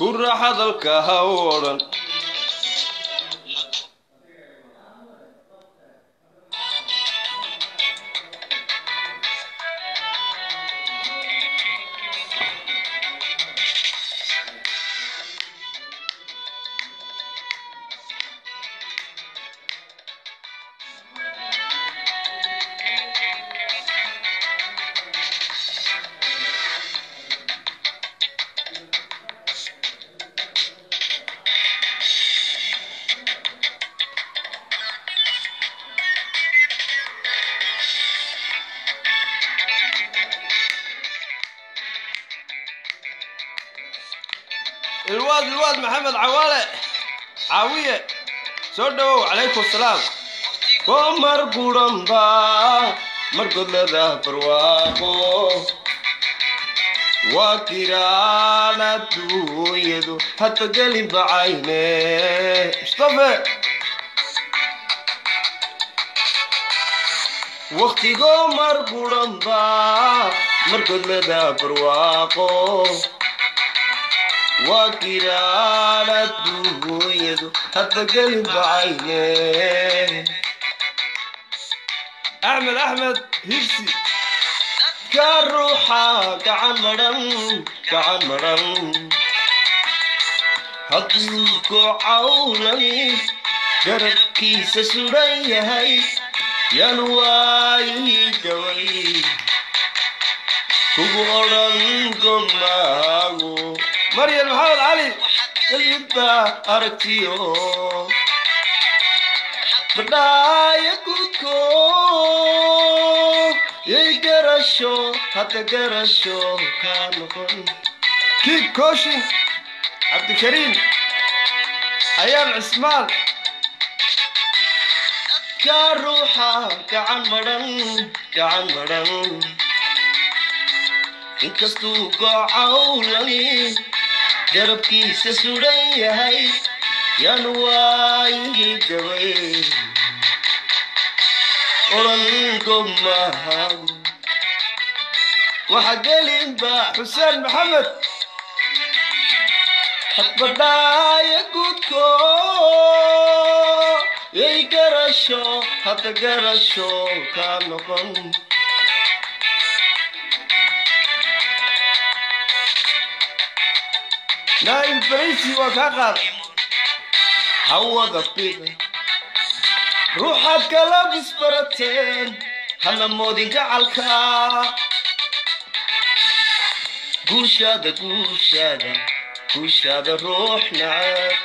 gura hadalka ha u odhan ilwaad ilwaad maxamed cawaale caawiye soo dhowow calaykum salaam koo mar guranba mar godlada barwaaqo waa kiraan adduunyadu hadba gelin bacayne mustafe waktigoo mar guranba mar godlada barwaaqo waa kiraan adduunyadu hadba gelin bacayne axmed axmed hibsi ka ruuxa gacan madhan gacan madhan hadduu gocawlani garabkiisa sudan yahay yaan waayi gaway kugu odhan gomaago maryam maxamed cali ilibba aragtiyo badhaaya gudko yay garasho hadda garasho kaa noqon kiib kooshin cabdikariim ayaan cismaan kaa ruuxa gacan madhan gacan madhan inkastuu gocawlani garabkiisa sudan yahay yaan waayi gabay odhan gomaago waxa gelinba xuseen maxamed hadbadhaaya gudko yay garasho hadda garasho kaa noqon naa'im faraysi waa kaa qaad hawada bida ruuxaad kala bisbarateen hana moodin gacalka guushaada guushaada guushaada ruux nacab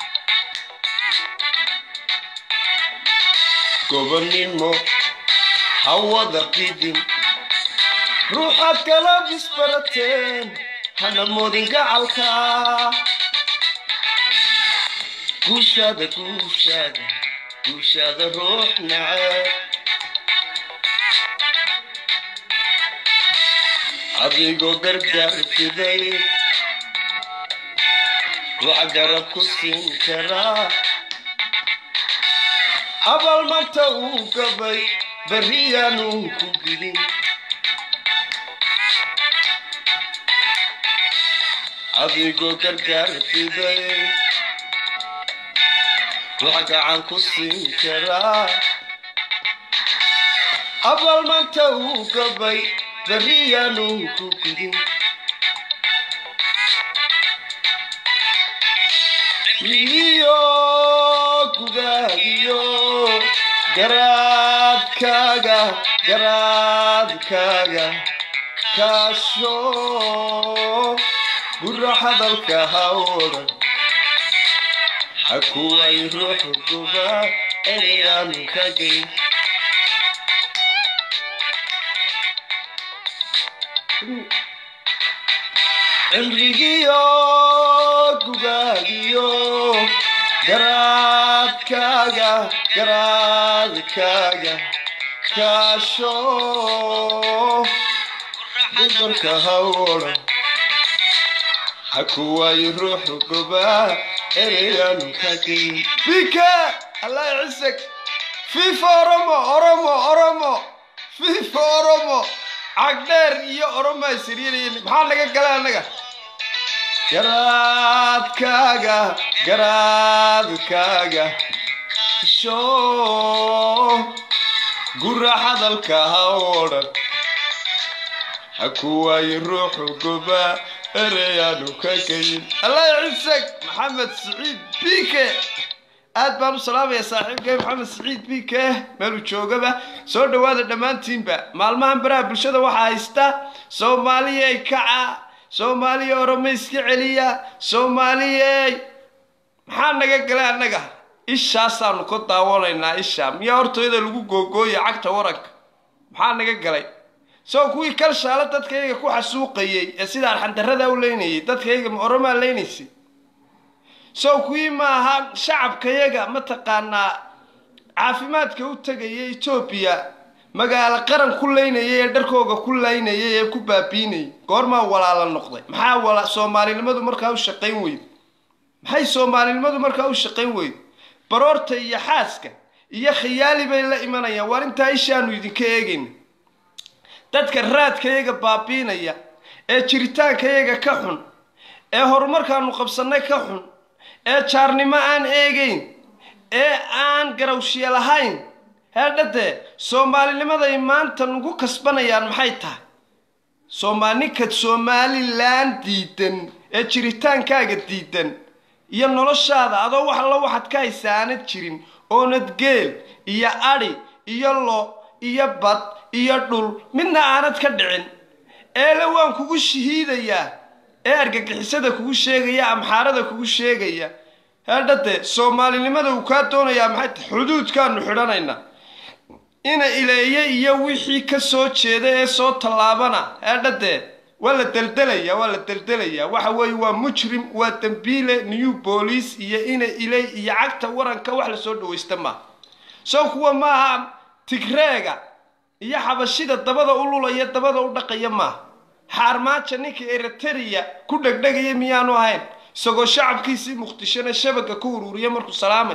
gobonnimo hawada bidin ruuxaad kala bisbarateen hana moodin gacalka guushaada guushaada guushaada ruux nacab adigoo gargaar fiday ruuxa garab ku siin karaa abal manta uu gabay barriyaanuu ku gidin adigoo gargaar fiday ruuxa gacan ku siin karaa abal manta uu gabay barriyaanuu ku gidin iyo gugaagiyo garaadkaaga garaadkaaga kaasho gura hadalka ha odhan hakuway ruux guba erayaanu ka geyn cimrigiyo gugaagiyo garaadkaaga garaadkaaga kaasho dudarka ha odhan hakuway ruux guba erayaanu ka geyn bika allah cisag fifa oromo oromo oromo fifa oromo cagdheer iyo oromaa siriiraya maxaa naga gala annaga garaadkaaga garaadkaaga shoo gura hadalka ha oo dhan ha ku waayin ruuxu goba ereyaanu ka kayin allah cisag maxamed siciid bike aad baan u salaamaya saaxiibkay maxamed siciid bike meeluu joogaba soo dhowaada dhammaantiinba maalmahan baraha bulshada waxaa haysta soomaaliyey kaca soomaaliya oroma iska celiya soomaaliyey maxaa naga galay annaga ishaasaanu ka daawanaynaa isha miyaa hortooyada lagu googooya cagta waranka maxaa naga galay soo kuwii kalshaale dadkayga ku xasuuqayey ee sida arxandarrada u leynayay dadkayga ma oromaa leynaysay sow kuwii maaha shacabkayaga mataqaanaa caafimaadka u tegaya etoobiya magaalo qaran ku leynayay ee dharkooga ku laynayay ee ku baabiinayay goormaa walaala noqday maxaa wala soomaalinimadu markaa u shaqayn weyde maxay soomaalinimadu markaa u shaqayn weyde baroorta iyo xaaska iyo khiyaali bay la imanayaan waar intaa ishaanu idinka eegayna dadka raadkayaga baabiinaya ee jiritaankayaga ka xun ee horumarkaanu qabsannay ka xun ee jaarnimo aan eegayn ee aan garawshiye lahayn heedhadee soomaalinimaday maanta nagu kasbanayaan maxay tahay soomaaninka somalilan diidan ee jiritaankaaga diidan iyo noloshaada adoo wax allo waxaad ka haysa aanad jirin oonad geel iyo adhi iyo lo iyo bad iyo dhul midna aanad ka dhicin eele waan kugu shahiidayaa ee argagixisada kugu sheegaya amxaarada kugu sheegaya heedhadee soomaalinimada uu kaa doonayaa maxay tahay xuduudkaanu xidhanaynaa ina ileeye iyo wixii ka soo jeeda ee soo tallaabana heedhadee waa la deldelaya waa la deldelaya waxa weeye waa mujrim waa dembiile new boolice iyo ina iley iyo cagta waranka wax lasoo dhawaysta maaha soo kuwa maaha tigreega iyo xabashida dabada u lulaya dabada u dhaqaya maaha xaarmaaja ninka eriteria ku dhegdhegaya miyaanu ahayn isagoo shacabkiisii muqdishona shabaga ku uruuriya markuu salaamay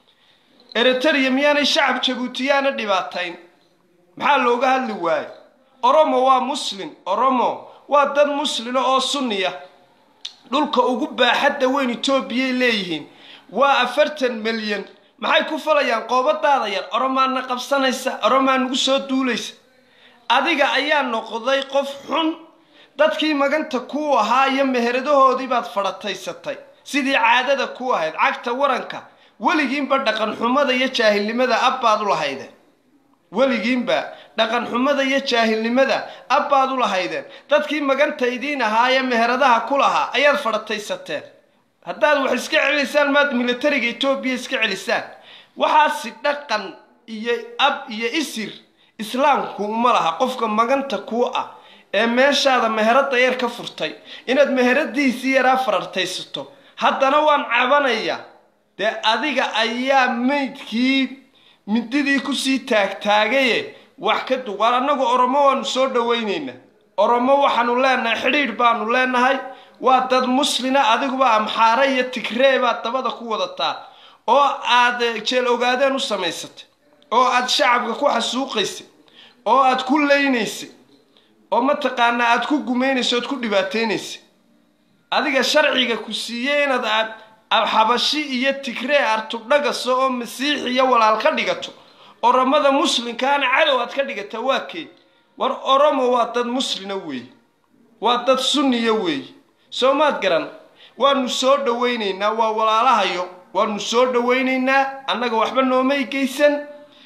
eriteria miyaanay shacab jabuutiyaana dhibaatayn maxaa looga hadli waayo oromo waa muslim oromo waa dad muslina oo sunniya dhulka ugu baaxadda weyn etoobiyay leeyihiin waa afartan milyan maxay ku falayaan qoobadaada yar oromaana qabsanaysa oromaa nagu soo duulaysa adiga ayaa noqday qof xun dadkii maganta kuu ahaa iyo meheradahoodii baad fadhataysatay sidii caadada ku ahayd cagta waranka weligiinba dhaqan xumada iyo jaahilnimada abbaad u lahaydeen weligiinba dhaqan xumada iyo jaahilnimada abbaad u lahaydeen dadkii maganta idiin ahaa ee meheradaha ku lahaa ayaad fadhataysateen haddaad wax iska celisaan maad militariga etoobiya iska celisaan waxaasi dhaqan iyo ab iyo isir islaamku uma laha qofka maganta kuu ah ee meeshaada meherada yar ka furtay inaad meheradiisii yaraa farartaysato haddana waan cabanaya dee adiga ayaa maydkii mididii kusii taagtaagaye wax ka dug waar annagu oromo waanu soo dhawaynaynaa oromo waxaanu leenahay xidhiidh baanu leenahay waa dad muslina adiguba amxaare iyo tigree baad dabada ku wadataa oo aad jeel ogaadeen u samaysatay oo aad shacabka ku xasuuqaysay oo aad ku leynaysay oo mataqaanaa aad ku gumaynaysa oad ku dhibaataynaysay adiga sharciga ku siiyey inaad aad xabashi iyo tigree artubdhagaso oo masiix iyo walaal ka dhigato oromada muslimkaana cadow aad ka dhigata waa kee war oromo waa dad muslina weeye waa dad sunniya weeye soo maad garan waanu soo dhawaynaynaa waa walaalahayo waanu soo dhawaynaynaa annaga waxba noomay geysan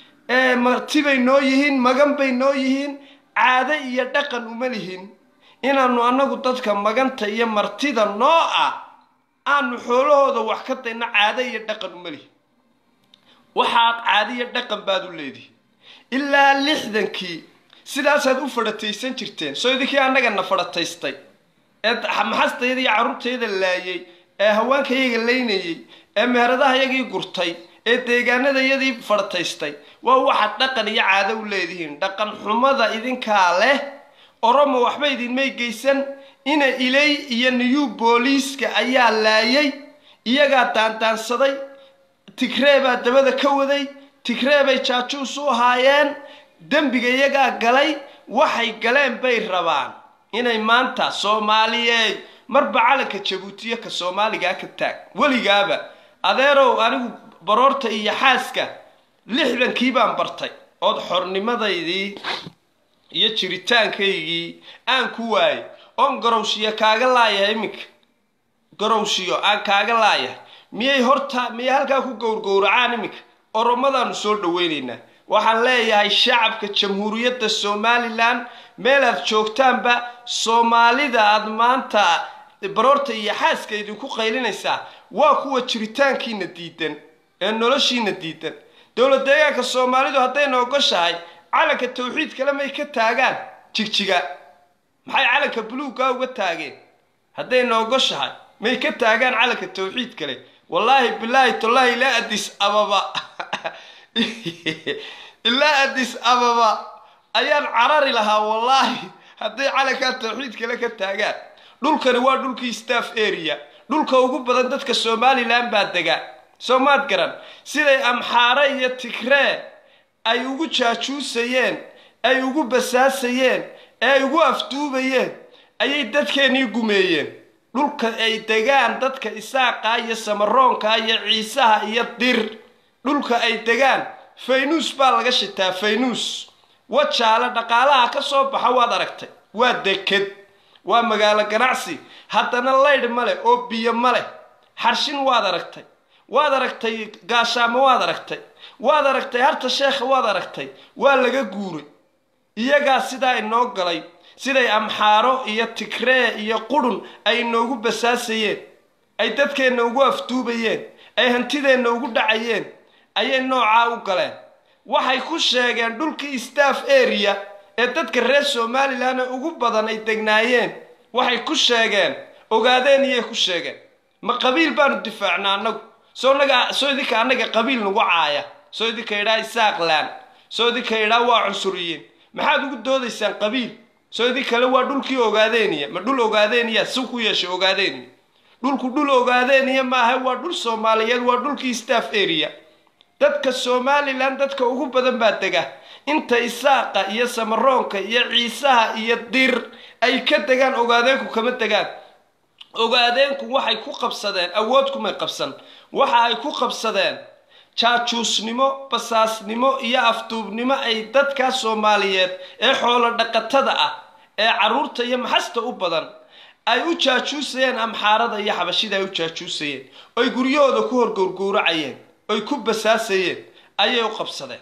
martibay noo yihiin magan bay noo yihiin caado iyo dhaqan uma lihin inaanu annagu dadka maganta iyo martida noo ah aanu xoolahooda wax ka dayna caado iyo dhaqan uma lihin waxaad caado iyo dhaqan baad u leedihi ilaa lixdankii sidaasaad u fadhataysan jirteen soo idinkii annagana fadhataystay ee maxastayada iyo carruurtayda laayay ee haweenkayaga laynayay ee meheradahayagii gurtay ee deegaanadayadii fadhataystay waa waxaad dhaqan iyo caado u leedihiin dhaqan xumada idinkaa leh oromo waxba idinmay geysan ina ilay iyo new booliiska ayaa laayay iyagaa daandaansaday tigree baa dabada ka waday tigree bay jaajuus u ahaayeen dembiga iyagaa galay waxay galeen bay rabaan inay maanta soomaaliyeed marba calanka jabuutiya ka soomaaligaa ka taag weligaaba adeerow anigu baroorta iyo xaaska lixdankii baan bartay ood xornimadaydii iyo jiritaankaygii aan ku waayay oon garowshiyo kaaga laayahay iminka garowshiyo aan kaaga laayahay miyay horta miyay halkaa ku gowrgowracaan iminka oromadaanu soo dhaweynaynaa waxaan leeyahay shacabka jamhuuriyadda somalilan meelaad joogtaanba soomaalida aad maanta baroorta iyo xaaska idinku qaylinaysaa waa kuwa jiritaankiina diidan ee noloshiina diidan dowlad deegaanka soomaalidu haddayna ogoshahay calanka tawxiid kale may ka taagaan jigjiga maxay calanka buluugga uga taageen haddayna ogoshahay may ka taagaan calanka tawxiid kale wallaahi bilaahi tollaahi ilaa adis ababa ilaa adis ababa ayaan carari lahaa wallaahi hadday calankaa tawxiid kale ka taagaan dhulkani waa dhulkii staff area dhulka ugu badan dadka somalilan baa degaa soo maad garan siday amxaare iyo tigree ay ugu jaajuusayeen ay ugu basaasayeen ee ay ugu afduubayeen ayay dadkeennii gumeeyeen dhulka ay degaan dadka isaaqa iyo samaroonka iyo ciisaha iyo dir dhulka ay degaan faynuus baa laga shitaa faynuus wajaale dhaqaalaha ka soo baxa waad aragtay waa deked waa magaalo ganacsi haddana laydh ma leh oo biyo ma leh xarshin waad aragtay waad aragtay gaashaamo waad aragtay waad aragtay harta sheekha waad aragtay waa laga guuray iyagaa sidaa inoo galay siday amxaaro iyo tigree iyo qurun ay inoogu basaasayeen ay dadkeenna ugu afduubayeen ay hantideenna ugu dhacayeen ayay noocaa u galeen waxay ku sheegeen dhulkii staff area ee dadka reer somalilan ugu badan ay degnaayeen waxay ku sheegeen ogaadeen iyay ku sheegeen ma qabiil baanu difaacnaa annagu soo naga soo idinka annaga qabiil nagu caaya soo idinka idhaa isaaqlaan soo idinka idhaa waa cunsuriyiin maxaad ugu doodaysaan qabiil soo idin kale waa dhulkii ogaadeeniya ma dhul ogaadeeniya si ku yeeshay ogaadeeniya dhulku dhul ogaadeeniya maaha waa dhul soomaaliyeed waa dhulkii staff area dadka somalilan dadka ugu badan baa dega inta isaaqa iyo samaroonka iyo ciisaha iyo dir ay ka degaan ogaadeenku kama degaan ogaadeenku waxay ku qabsadeen awood kumay qabsan waxa ay ku qabsadeen jaajuusnimo basaasnimo iyo afduubnimo ay dadkaa soomaaliyeed ee xoolo dhaqatada ah ee carruurta iyo maxasta u badan ay u jaajuusayeen amxaarada iyo xabashida ay u jaajuusayeen oy guryahooda ku horgowrgowracayeen oy ku basaasayeen ayay u qabsadeen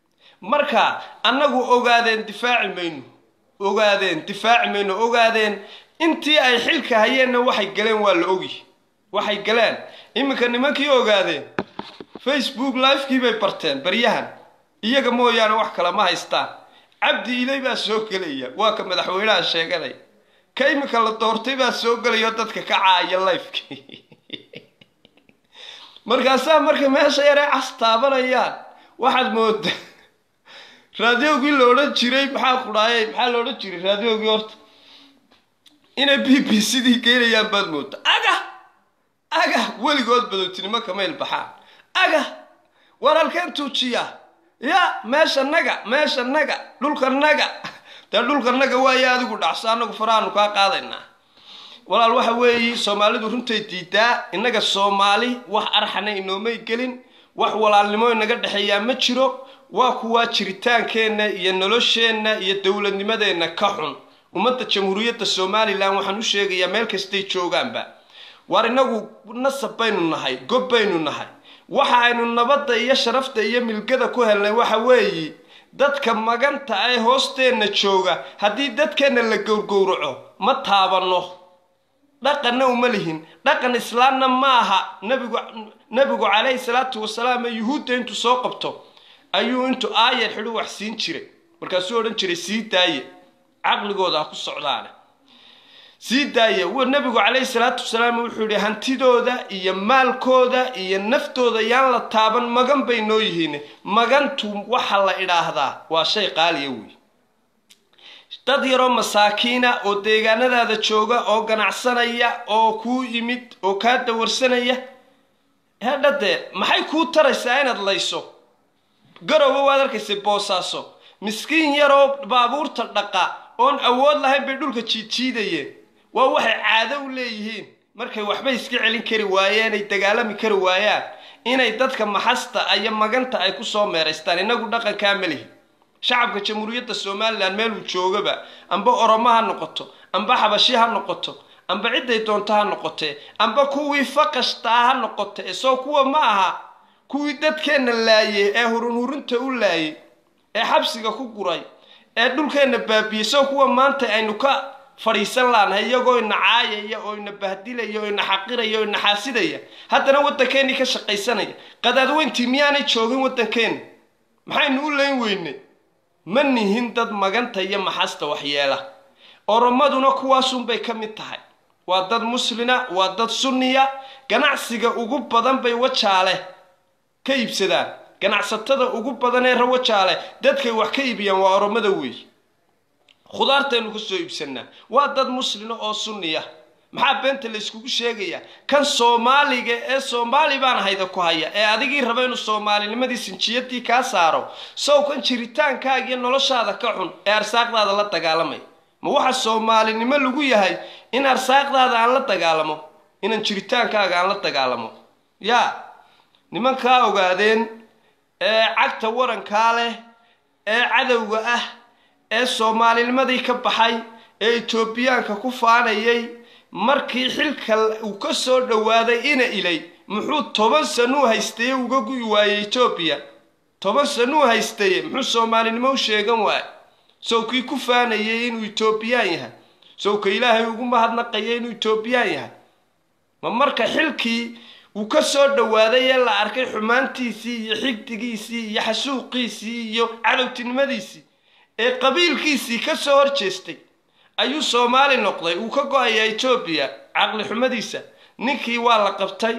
marka annagu ogaadeen difaaci mayno ogaadeen difaaci mayno ogaadeen intii ay xilka hayeenna waxay galeen waa la ogi waxay galeen iminka nimankii ogaadeen facebook livekii bay barteen baryahan iyaga mooyaane wax kale ma haystaan cabdi ilay baa soo gelaya waa ka madaxweynaha sheeganaya ka iminka la doortay baa soo gelaya oo dadka ka caaya lifekii markaasaa marka meesha yaree cas taabanayaan waxaad mooda raadiogii la odhan jiray maxaa kudhaayay maxaa la odhan jiray raadiogii horta inay b b cdii geynayaan baad mooda aga aga weligood badowtinimo kamayl baxaan aga war halkeen tuujiya ya meesha naga meesha naga dhulka naga dee dhulka naga waayo adigu dhacso annagu farahaanu kaa qaadaynaa walaal waxa weeye soomaalidu runtay diidaa innaga soomaali wax arxana inoomay gelin wax walaalnimo inaga dhexeeyaa ma jiro waa kuwaa jiritaankeenna iyo nolosheenna iyo dowladnimadeenna ka xun ummadda jamhuuriyadda somalilan waxaan u sheegayaa meel kastay joogaanba waar inagu nasab baynu nahay gob baynu nahay waxa aynu nabadda iyo sharafta iyo milgada ku helnay waxa weeye dadka maganta ee hoosteenna jooga haddii dadkeenna la gowrgowraco ma taabanno dhaqanna uma lihin dhaqan islaamna ma aha nabigu nabigu calayhi salaatu wasalaam ee yuhuudda intuu soo qabto ayuu intuu aayar xidhu wax siin jiray markaasuu odhan jiray sii daaye caqligooda ha ku socdaane sii daaya nabigu calayhi salaatu wasalaam wuxuu yihi hantidooda iyo maalkooda iyo naftooda yaan la taaban magan bay noo yihiin magantu waxa la idhaahdaa waa shay qaaliya wey dad yaroo masaakiina oo deegaanadaada jooga oo ganacsanaya oo kuu yimid oo kaa dawarsanaya hedhadee maxay kuu taraysaa inaad layso garowa waad arkaysay boosaaso miskiin yaroo baabuurta dhaqa oon awood lahayn bay dhulka jiidjiidayeen waa waxay caado u leeyihiin markay waxba iska celin kari waayeen ay dagaalami kari waayaan inay dadka maxasta iyo maganta ay kusoo meeraystaan innagu dhaqankaa ma lihi shacabka jamhuuriyadda somalilan meeluu joogaba amba oromo ha noqoto amba xabashi ha noqoto amba cidday doonto ha noqotee amba kuwii faqashtaa ha noqote soo kuwa ma aha kuwii dadkeenna laayey ee hurunhurinta u laayey ee xabsiga ku guray ee dhulkeenna baabiyey soo kuwa maanta aynu ka fadhiisan laanahay iyagoo ina caayaya oo ina bahdilaya oo ina xaqiraya oo ina xaasidaya haddana waddankeennii ka shaqaysanaya qadaadweyntii miyaanay joogin waddankeenna maxaynu u layn weynay ma nihin dad maganta iyo maxasta waxyeela oromaduna kuwaasunbay ka mid tahay waa dad muslina waa dad sunniya ganacsiga ugu badan bay wajaale ka iibsadaan ganacsatada ugu badan ee rawajaale dadkay wax ka iibiyaan waa oromada weey khudaartaynu ka soo iibsanaa waa dad muslina oo sunniya maxaa beenta layskugu sheegayaa kan soomaaliga ee soomaali baan hayda ku haya ee adigii raba inuu soomaalinimadii sinjiyadii kaa saaro sow kan jiritaankaaga iyo noloshaada ka xun ee arsaaqdaada la dagaalamay ma waxa soomaalinimo lagu yahay in arsaaqdaada aan la dagaalamo inaan jiritaankaaga aan la dagaalamo yaa nimankaa ogaadeen ee cagta warankaa leh ee cadowga ah ee soomaalinimadii ka baxay ee etoobiyaanka ku faanayay markii xilka uu ka soo dhowaaday ina ilay muxuu toban sanuu haystaye uga gu'i waayey etoobiya toban sanuu haystaye muxuu soomaalinimo u sheegan waaya sawkii ku faanayay inuu etoobiyaan yahay sawka ilaahay ugu mahadnaqaya inuu etoobiyaan yahay ma marka xilkii uu ka soo dhowaaday ee la arkay xumaantiisii iyo xigdigiisii iyo xasuuqiisii iyo cadowtinimadiisii ee qabiilkiisii ka soo hor jeestay ayuu soomaali noqday uu ka go-ayaa etoobiya caqli xumadiisa ninkii waa la qabtay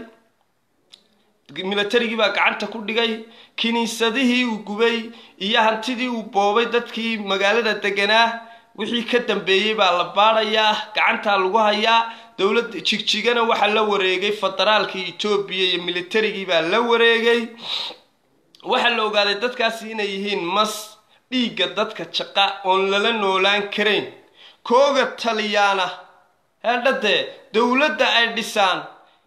milatarigii baa gacanta ku dhigay kiniisadihii uu gubay iyo hantidii uu boobay dadkii magaalada deganaa wixii ka dambeeyey baa la baadhayaa gacantaa lagu hayaa dowladda jigjigana waxaa la wareegay federaalkii etoobiya iyo militarigii baa la wareegay waxaa la ogaaday dadkaasi inay yihiin mas dhiigga dadka jaqa oon lala noolaan karayn kooga taliyaana heedhadee dowladda ay dhisaan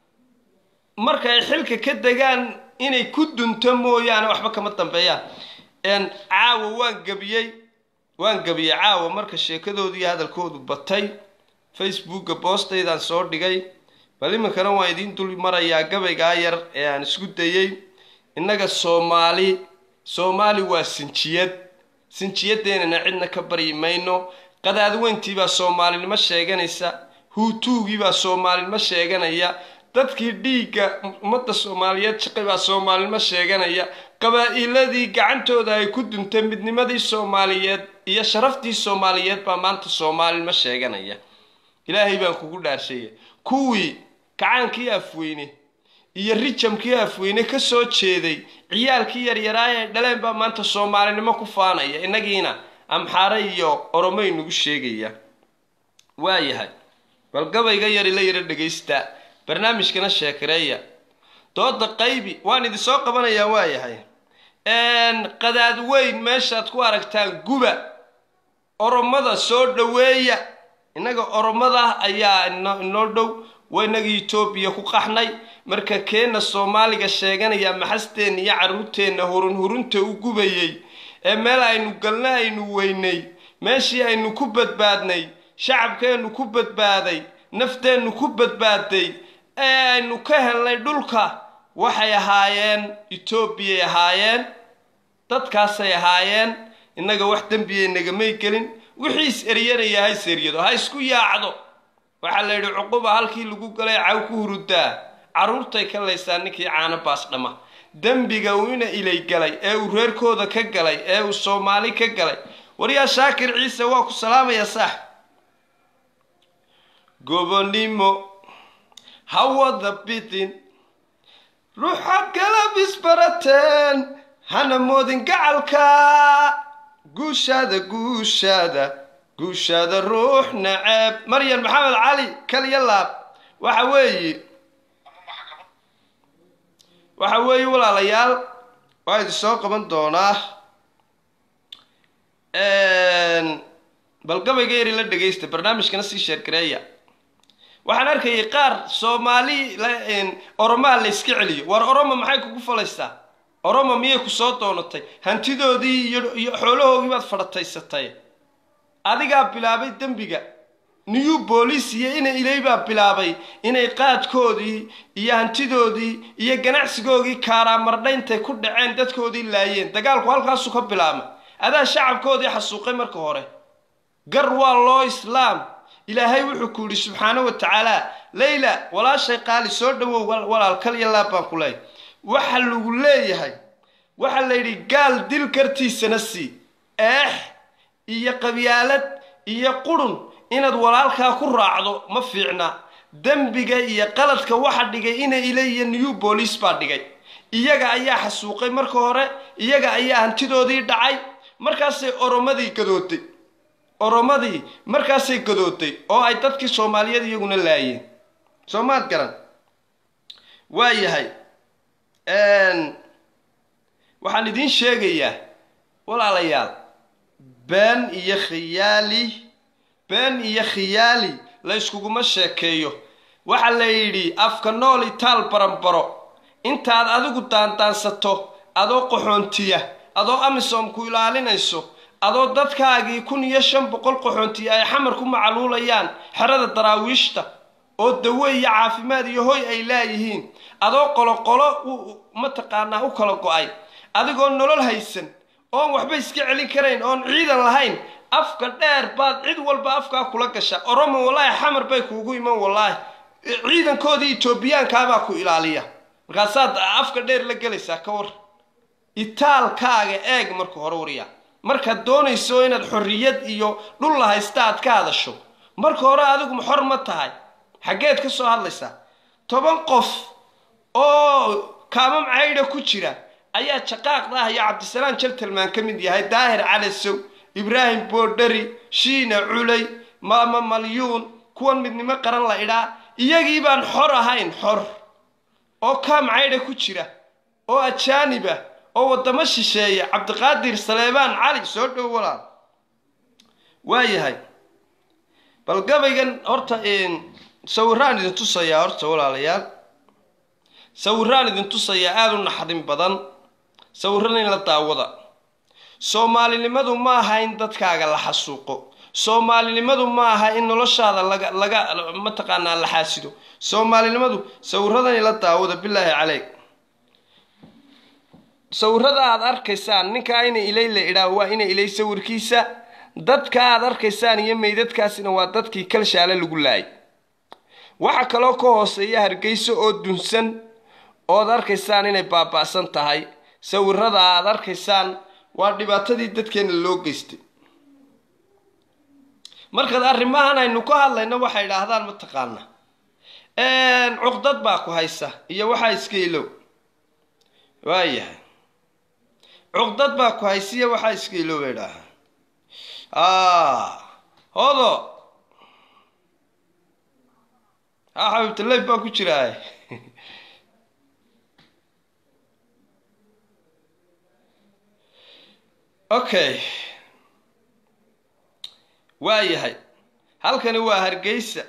marka ay xilka ka degaan inay ku dunto mooyaane waxba kama dambeeyaan caawa waan gabiyey waan gabiyey caawa marka sheekadoodu iyo hadalkoodu batay facebooka boostaydaan soo dhigay bal iminkana waan idiin dul marayaa gabaygaa yar ee aan isku dayey innaga soomaali soomaali waa sinjiyad sinjiyadeennana cidna ka baryi mayno qadaadweyntiibaa soomaalinimo sheeganaysa huutuugiibaa soomaalinimo sheeganaya dadkii dhiigga ummadda soomaaliyeed shaqay baa soomaalinimo sheeganaya qabaa-iladii gacantooda ay ku duntay midnimadii soomaaliyeed iyo sharaftii soomaaliyeed baa maanta soomaalinimo sheeganaya ilaahay baan kugu dhaarshaya kuwii kacaankii afweyne iyo rijamkii afweyne ka soo jeeday ciyaalkii yaryaraay ay dhaleen baa maanta soomaalinimo ku faanaya innagiina amxaare iyo oromay nagu sheegaya waayahay bal gabayga yari la yaro dhegaysta barnaamijkana sheekareeya dooda qaybi waan idinsoo qabanayaa waayahay qadaad weyn meeshaad ku aragtaan guba oromada soo dhoweeya innaga oromada ayaa inoo dhow waa inagii etoobiya ku qaxnay marka keenna soomaaliga sheeganaya maxasteenna iyo carruurteenna hurun hurunta u gubayey ee meel aynu galna aynu weynay meeshii aynu ku badbaadnay shacabkeennu ku badbaaday nafteennu ku badbaaday ee aynu ka helnay dhulka waxay ahaayeen etoobiyay ahaayeen dadkaasay ahaayeen innaga wax dembiyay nagamay gelin wixii is eryanaya ha is eryado ha isku yaacdo waxaa la yidhi cuquba halkii lagu galay caw ku hurudaa carruurtay ka laysaa ninkii caano baas dhama dembiga uu ina ilay galay ee uu reerkooda ka galay ee uu soomaali ka galay waryaa shaakir ciise waa ku salaamaya saax gobonimo hawada bidin ruuxaad kala bisbarateen hana moodin gacalka guushaada guushaada guushaada ruux naceeb maryan maxamed cali kaliya laab waxa weeye waxa weeye walaalayaal waa idin soo qaban doonaa bal gabayga yari la dhegaysta barnaamijkana sii sheergareeya waxaan arkayay qaar soomaali oromaa la yska celiyo war oromo maxay kugu falaysaa oromo miyay ku soo doonatay hantidoodii iyo xoolahoogii baad fadhataysatay adigaa bilaabay dembiga new boolice iyo ina ilay baa bilaabay inay qaadkoodii iyo hantidoodii iyo ganacsigoogii kaaraamardhayntay ku dhaceen dadkoodii laayeen dagaalku halkaasu ka bilaabmay adaa shacabkoodii xasuuqay marka hore gar waa loo islaam ilaahay wuxuu ku yidhi subxaana wa tacaala leyla walaashay qaali soo dhawow walaal kal iyo laab baan ku leeyahay waxa lagu leeyahay waxaa la yidhi gaal dil kartiisana sii eex iyo qabyaalad iyo qurun inaad walaalkaa ku raacdo ma fiicna dembiga iyo qaladka waxa dhigay ina ile iyo new boolice baa dhigay iyaga ayaa xasuuqay marka hore iyaga ayaa hantidoodii dhacay markaasay oromadii gadooday oromadii markaasay gadooday oo ay dadkii soomaaliyeed iyaguna laayeen soo maad garan waa yahay waxaan idiin sheegayaa walaalayaal been iyo khiyaali been iyo khiyaali la yskuguma sheekeeyo waxaa la yidhi afka nool itaal baranbaro intaad adigu daandaansato adoo qaxoontiya adoo amisom ku ilaalinayso adoo dadkaagii kun iyo shan boqol qaxoontiya ay xamar ku macaluulayaan xerada daraawiishta oo dawe iyo caafimaad iyo hoy ay laayihiin adoo qoloqolo mataqaanaa u kala go-ay adigoo nolol haysan oon waxba iska celin karayn oon ciidan lahayn afka dheer baad cid walba afkaa kula gasha oromo wallaahi xamar bay kuugu iman wallaahi ciidankoodii etoobiyaankaabaa ku ilaaliya markaasaad afka dheer la gelaysaa ka war itaalkaaga eeg marka hore warya markaad doonayso inaad xorriyad iyo dhul la haysta aad ka hadasho marka hore adigu xor ma tahay xaggeed ka soo hadlaysaa toban qof oo kaamam caydha ku jira ayaa jaqaaqda ah iyo cabdisalaam jaltalmaan ka mid yahay daahir calasow ibraahim boodhari shiina culay maama malyuun kuwan midnimo qaran la idhaa iyagii baan xor ahayn xor oo kaam caydha ku jira oo ajaaniba oo waddamo shisheeya cabdiqaadir saleebaan cali soo dhow walaal waa yahay bal gabaygan horta sawiraan idin tusayaa horta walaalayaal sawiraan idin tusayaa aada u naxdin badan sawirana in la daawada soomaalinimadu ma aha in dadkaaga la xasuuqo soomaalinimadu ma aha in noloshaada laga laga mataqaanaa la xaasido soomaalinimadu sawiradan in la daawada bilaahi caleyk sawirada aad arkaysaan ninkaa ina ilay la idhaa waa ina ilay sawirkiisa dadka aad arkaysaan iyo meydadkaasina waa dadkii kalshaale lagu laayay waxa kaloo ka hooseeya hargeyso oo dunsan ood arkaysaan inay baaba'san tahay sawirada aad arkaysaan waa dhibaatadii dadkeena loo geystay markaad arrimahan aynu ka hadlayno waxay idhaahdaan mataqaana cuqdad baa ku haysa iyo waxaa iska ilow waayahay cuqdad baa ku haysa iyo waxaa iska ilow bay idhaahaa hodo ha xabiibtaleyf baa ku jiraa okay waa yahay halkani waa hargeysa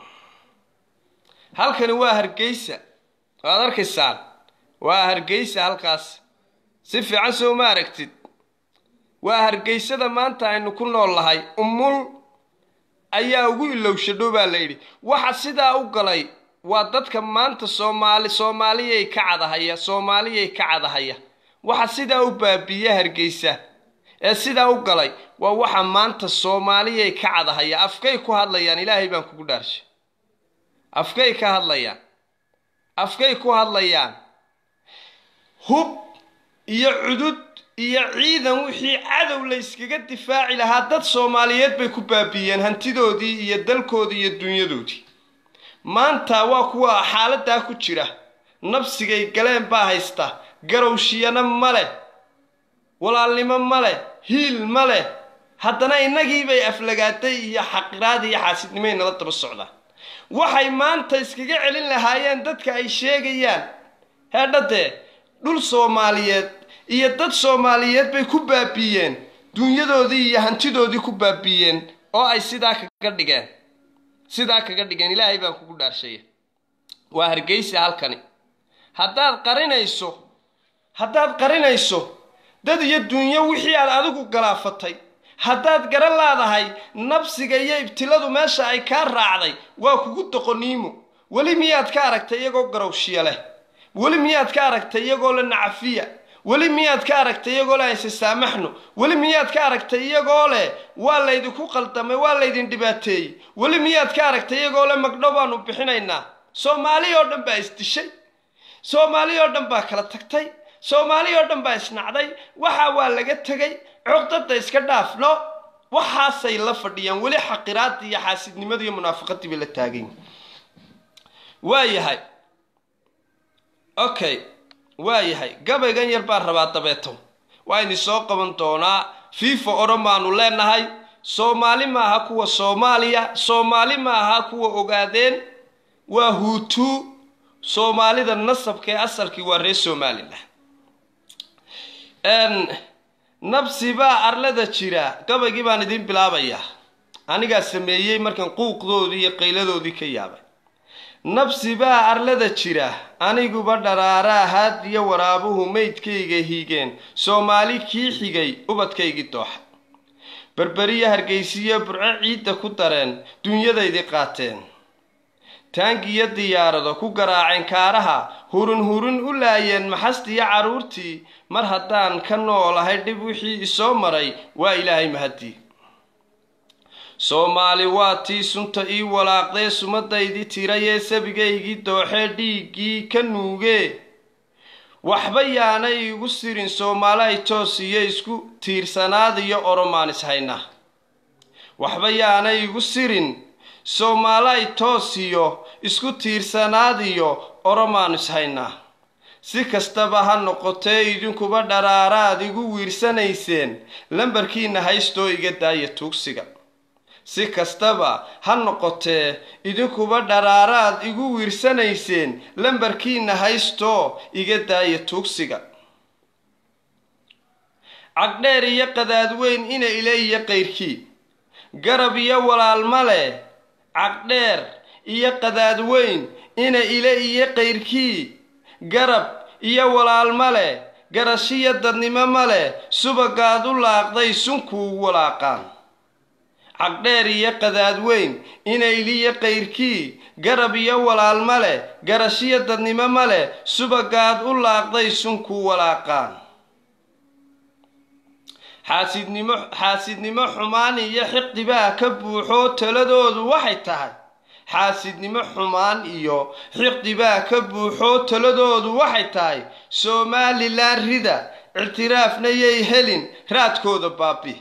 halkani waa hargeysa waad arkaysaan waa hargeysa halkaas si fiican soo ma aragtid waa hargeysada maanta aynu ku nool lahay umul ayaa ugu ilowshadhow baa la yidhi waxa sidaa u galay waa dadka maanta soomaali soomaaliyay ka cadahaya soomaaliyay ka cadahaya waxa sidaa u baabiiya hargeysa ee sidaa u galay waa waxa maanta soomaaliyay ka cadahaya afkay ku hadlayaan ilaahay baan kugu dhaarshay afkay ka hadlayaan afkay ku hadlayaan hub iyo cudud iyo ciidan wixii cadow la yskaga difaaci lahaa dad soomaaliyeed bay ku baabiiyeen hantidoodii iyo dalkoodii iyo dunyadoodii maanta waa kuwa xaaladaa ku jira nabsigay galeen baa haysta garowshiyana ma leh walaalnimo ma leh hiil ma leh haddana innagiibay aflagaaday iyo xaqiraad iyo xaasidnimay nala daba socdaan waxay maanta iskaga celin lahaayeen dadka ay sheegayaan heedhadee dhul soomaaliyeed iyo dad soomaaliyeed bay ku baabiiyeen dunyadoodii iyo hantidoodii ku baabiiyeen oo ay sidaa kaga dhigeen sidaa kaga dhigan ilaahay baan kugu dhaarshaya waa hargeysa halkani haddaad qarinayso haddaad qarinayso dad iyo dunyo wixii aad adigu galaafatay haddaad garan laadahay nabsiga iyo ibtiladu meesha ay kaa raacday waa kugu doqoniimo weli miyaad ka aragtay iyagoo garowshiya leh weli miyaad ka aragtay iyagoo le nacafiya weli miyaad ka aragtay iyagoo le ayse saamaxno weli miyaad ka aragtay iyagoo leh waa laydinku qaldamay waa laydin dhibaateeyey weli miyaad ka aragtay iyagoo le magdhow baanu bixinaynaa soomaali oo dhan baa isdishay soomaali oo dhan baa kala tagtay soomaali oo dhan baa isnacday waxa waa laga tegay cogdada iska dhaafno waxaasay la fadhiyaan weli xaqiraadii iyo xaasidnimadii iyo munaafiqadii bay la taagan waa yahay okay waa yahay gabaygan yar baan rabaa dabeeto waa idin soo qaban doonaa fifa odhan baanu leenahay soomaali maaha kuwa soomaaliya soomaali maaha kuwa ogaadeen waa huutu soomaalida nasabka ee asalkii waa reer somalilan nabsi baa arlada jira gabaygii baan idiin bilaabayaa anigaa sameeyey markan quuqdoodii iyo qayladoodii ka yaabay nabsi baa arlada jira aniguba dharaaraa haad iyo waraabuhu maydkayga hiigeen soomaali kii xigay ubadkaygii dooxa berberiya hargeysiyo burco ciidda ku dareen dunyadaydii qaateen taangiyo diyaarado ku garaaceen kaaraha hurun hurun u laayeen maxastiyo carruurtii mar haddaan ka noolahay dhib wixii isoo maray waa ilaahay mahadii soomaali waa tii sunta ii walaaqdee sumadaydii tirayee sabigaygii dooxee dhiiggii ka nuugee waxba yaanay igu sirin soomaalahay toos iyo isku tiirsanaad iyo oromaan ishayna waxba yaanay igu sirin soomaalay toos iyo isku tiirsanaad iyo oromaan ishaynaa si kastaba ha noqotee idinkuba dharaaraad igu wiirsanayseen lambarkiina haystoo iga daaya tuugsiga si kastaba ha noqotee idinkuba dharaaraad igu wiirsanayseen lambarkiina haystoo iga daaya tuugsiga cagdheer iyo qadaadweyn ina ile iyo qayrkii garab iyo walaalma leh cagdheer iyo qadaadweyn ina ile iyo qayrkii garab iyo walaalma leh garashiyo dadnimo ma leh subagaad u laaqday sunkuu walaaqaan cagdheer iyo qadaadweyn inayliyo qayrkii garab iyo walaalma leh garashiyo dadnimo ma leh subagaad u laaqday sunkuu walaaqaan xaasidnimo xaasidnimo xumaan iyo xiqdibaa ka buuxoo taladoodu waxay tahay xaasidnimo xumaan iyo xiqdibaa ka buuxoo taladoodu waxay tahay somalilan rida ictiraafna yay helin raadkooda baabi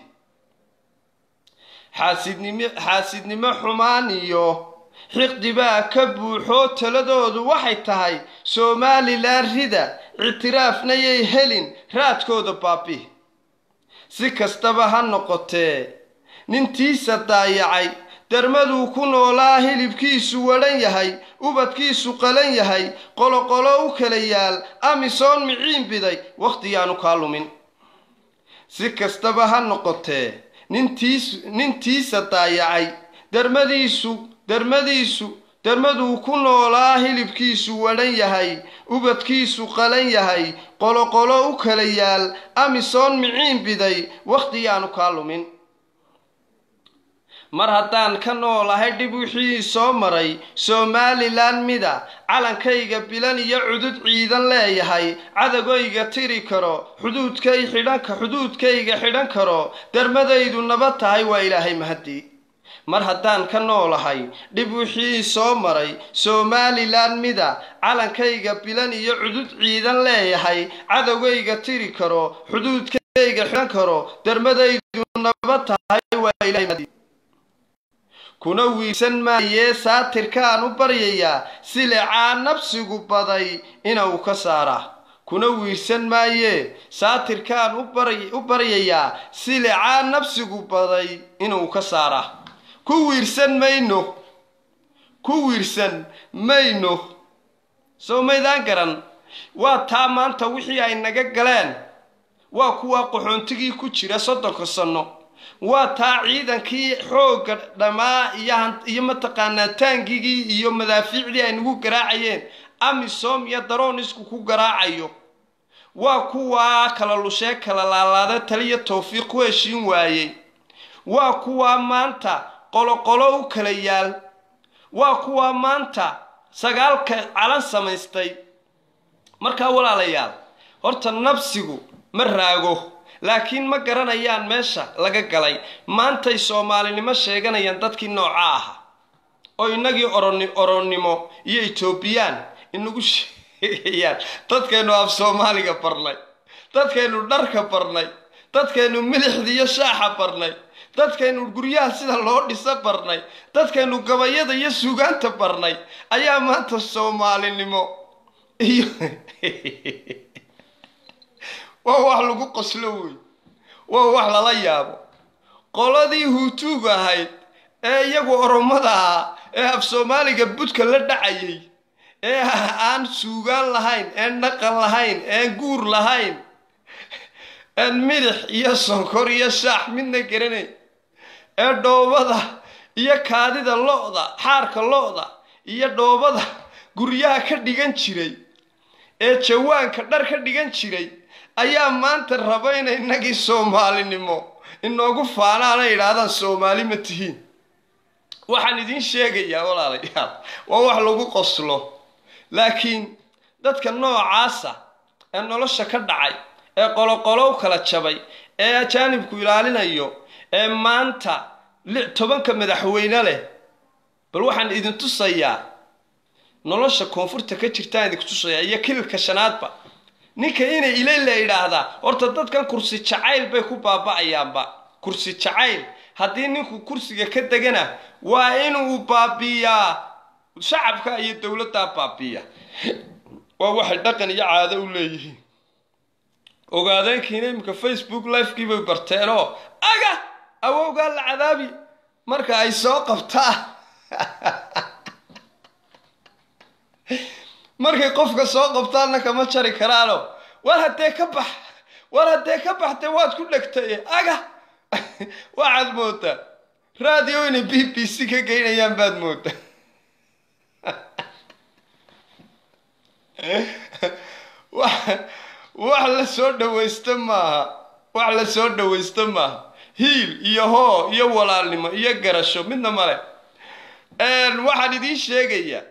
xaasidnimo xaasidnimo xumaan iyo xiqdibaa ka buuxoo taladoodu waxay tahay somalilan rida ictiraafna yay helin raadkooda baabi si kastaba ha noqotee nintiisa daayacay darmaduu ku noolaa hilibkiisu wadhan yahay ubadkiisu qalan yahay qoloqolo u kala yaal amisoon miciin biday wakhtiyaanu kaa lumin si kastaba ha noqotee nintiis nintiisa daayacay darmadiisu darmadiisu darmaduu ku noolaa hilibkiisu wadhan yahay ubadkiisu qalan yahay qoloqolo u kala yaal amisoon miciin biday wakhtiyaanu kaa lumin mar haddaan ka noolahay dhib wixii soo maray somalilan mida calankayga bilan iyo cudud ciidan leeyahay cadagayga tiri karo xuduudkay xidhanka xuduudkayga xidhan karo darmadaydu nabad tahay waa ilaahay mahadii mar haddaan ka noolahay dhib wixii soo maray somalilan mida calankayga bilan iyo cudud ciidan leeyahay cadowgayga tiri karo xuduudkayga xidhan karo darmadaydu nabad tahay waa ilaahay mahadii kuna wiirsan maayee saatirkaan u baryayaa silecaa nabsigu baday inuu ka saaraa kuna wiirsan maayee saatirkaan u baryayaa silecaa nabsigu baday inuu ka saaraa ku wiirsan mayno ku wiirsan mayno soo maydaan garan waa taa maanta wixii ay naga galeen waa kuwa qaxoontigii ku jira soddonka sanno waa taa ciidankii xoogga dhammaa iyo iyo mataqaanaa taangigii iyo madaafiicdii ay nagu garaacayeen amisom iyo daroonisku ku garaacayo waa kuwaa kala lushee kala laalaada taliya towfiiq ku heshiin waayey waa kuwaa maanta qoloqolo u kala yaal waa kuwaa maanta sagaalka calan samaystay markaa walaalayaal horta nabsigu ma raago laakiin ma garanayaan meesha laga galay maantay soomaalinimo sheeganayaan dadkii nooca aha oo innagii oroni oronnimo iyo etoobiyaan inagu sheegayaan dadkaynu af soomaaliga barnay dadkaynu dharka barnay dadkaynu milixda iyo shaaxa barnay dadkaynu guryaha sida loo dhisa barnay dadkaynu gabayada iyo sugaanta barnay ayaa maanta soomaalinimo iyo waa wax lagu qoslo wey waa wax lala yaabo qoladii huutuug ahayd ee iyagu oromada ahaa ee af soomaaliga budka la dhacayay ee aan suugaan lahayn een dhaqan lahayn een guur lahayn een midix iyo sonkor iyo shaax midna garanayn ee dhoobada iyo kaadida lo-da xaarka lo-da iyo dhoobada guryaha ka dhigan jiray ee jawaanka dhar ka dhigan jiray ayaa maanta raba inay innagii soomaalinimo inoogu faanaana yidhaahdaan soomaali ma tihiin waxaan idiin sheegayaa walaalayaal waa wax lagu qoslo laakiin dadka noocaasa ee nolosha ka dhacay ee qoloqolow kala jabay ee ajaanibku ilaalinayo ee maanta tobanka madaxweyne leh bal waxaan idin tusayaa nolosha koonfurta ka jirtaan idinku tusayaa iyo kililka shanaadba ninka inay ilay la idhaahdaa horta dadkan kursi jacayl bay ku baaba'ayaanba kursi jacayl haddii ninku kursiga ka degana waa inuu baabiiyaa shacabka iyo dowladdaa baabiiya waa waxay dhaqan iyo caado u leeyihiin ogaadeenkiina iminka facebook lifekii bay barteenoo aga awowgaa la cadaabi marka ay soo qabtaa markay qofka soo qabtaanna kama jari karaano war haddee ka bax war haddee ka baxdee waad ku dhegtay aga waxaad moodaa radio inay b b c ka geynayaan baad moodaa wax la soo dhawaysta maaha wax la soo dhawaysta maaha hiil iyo hoo iyo walaalnimo iyo garasho midna male waxaan idiin sheegayaa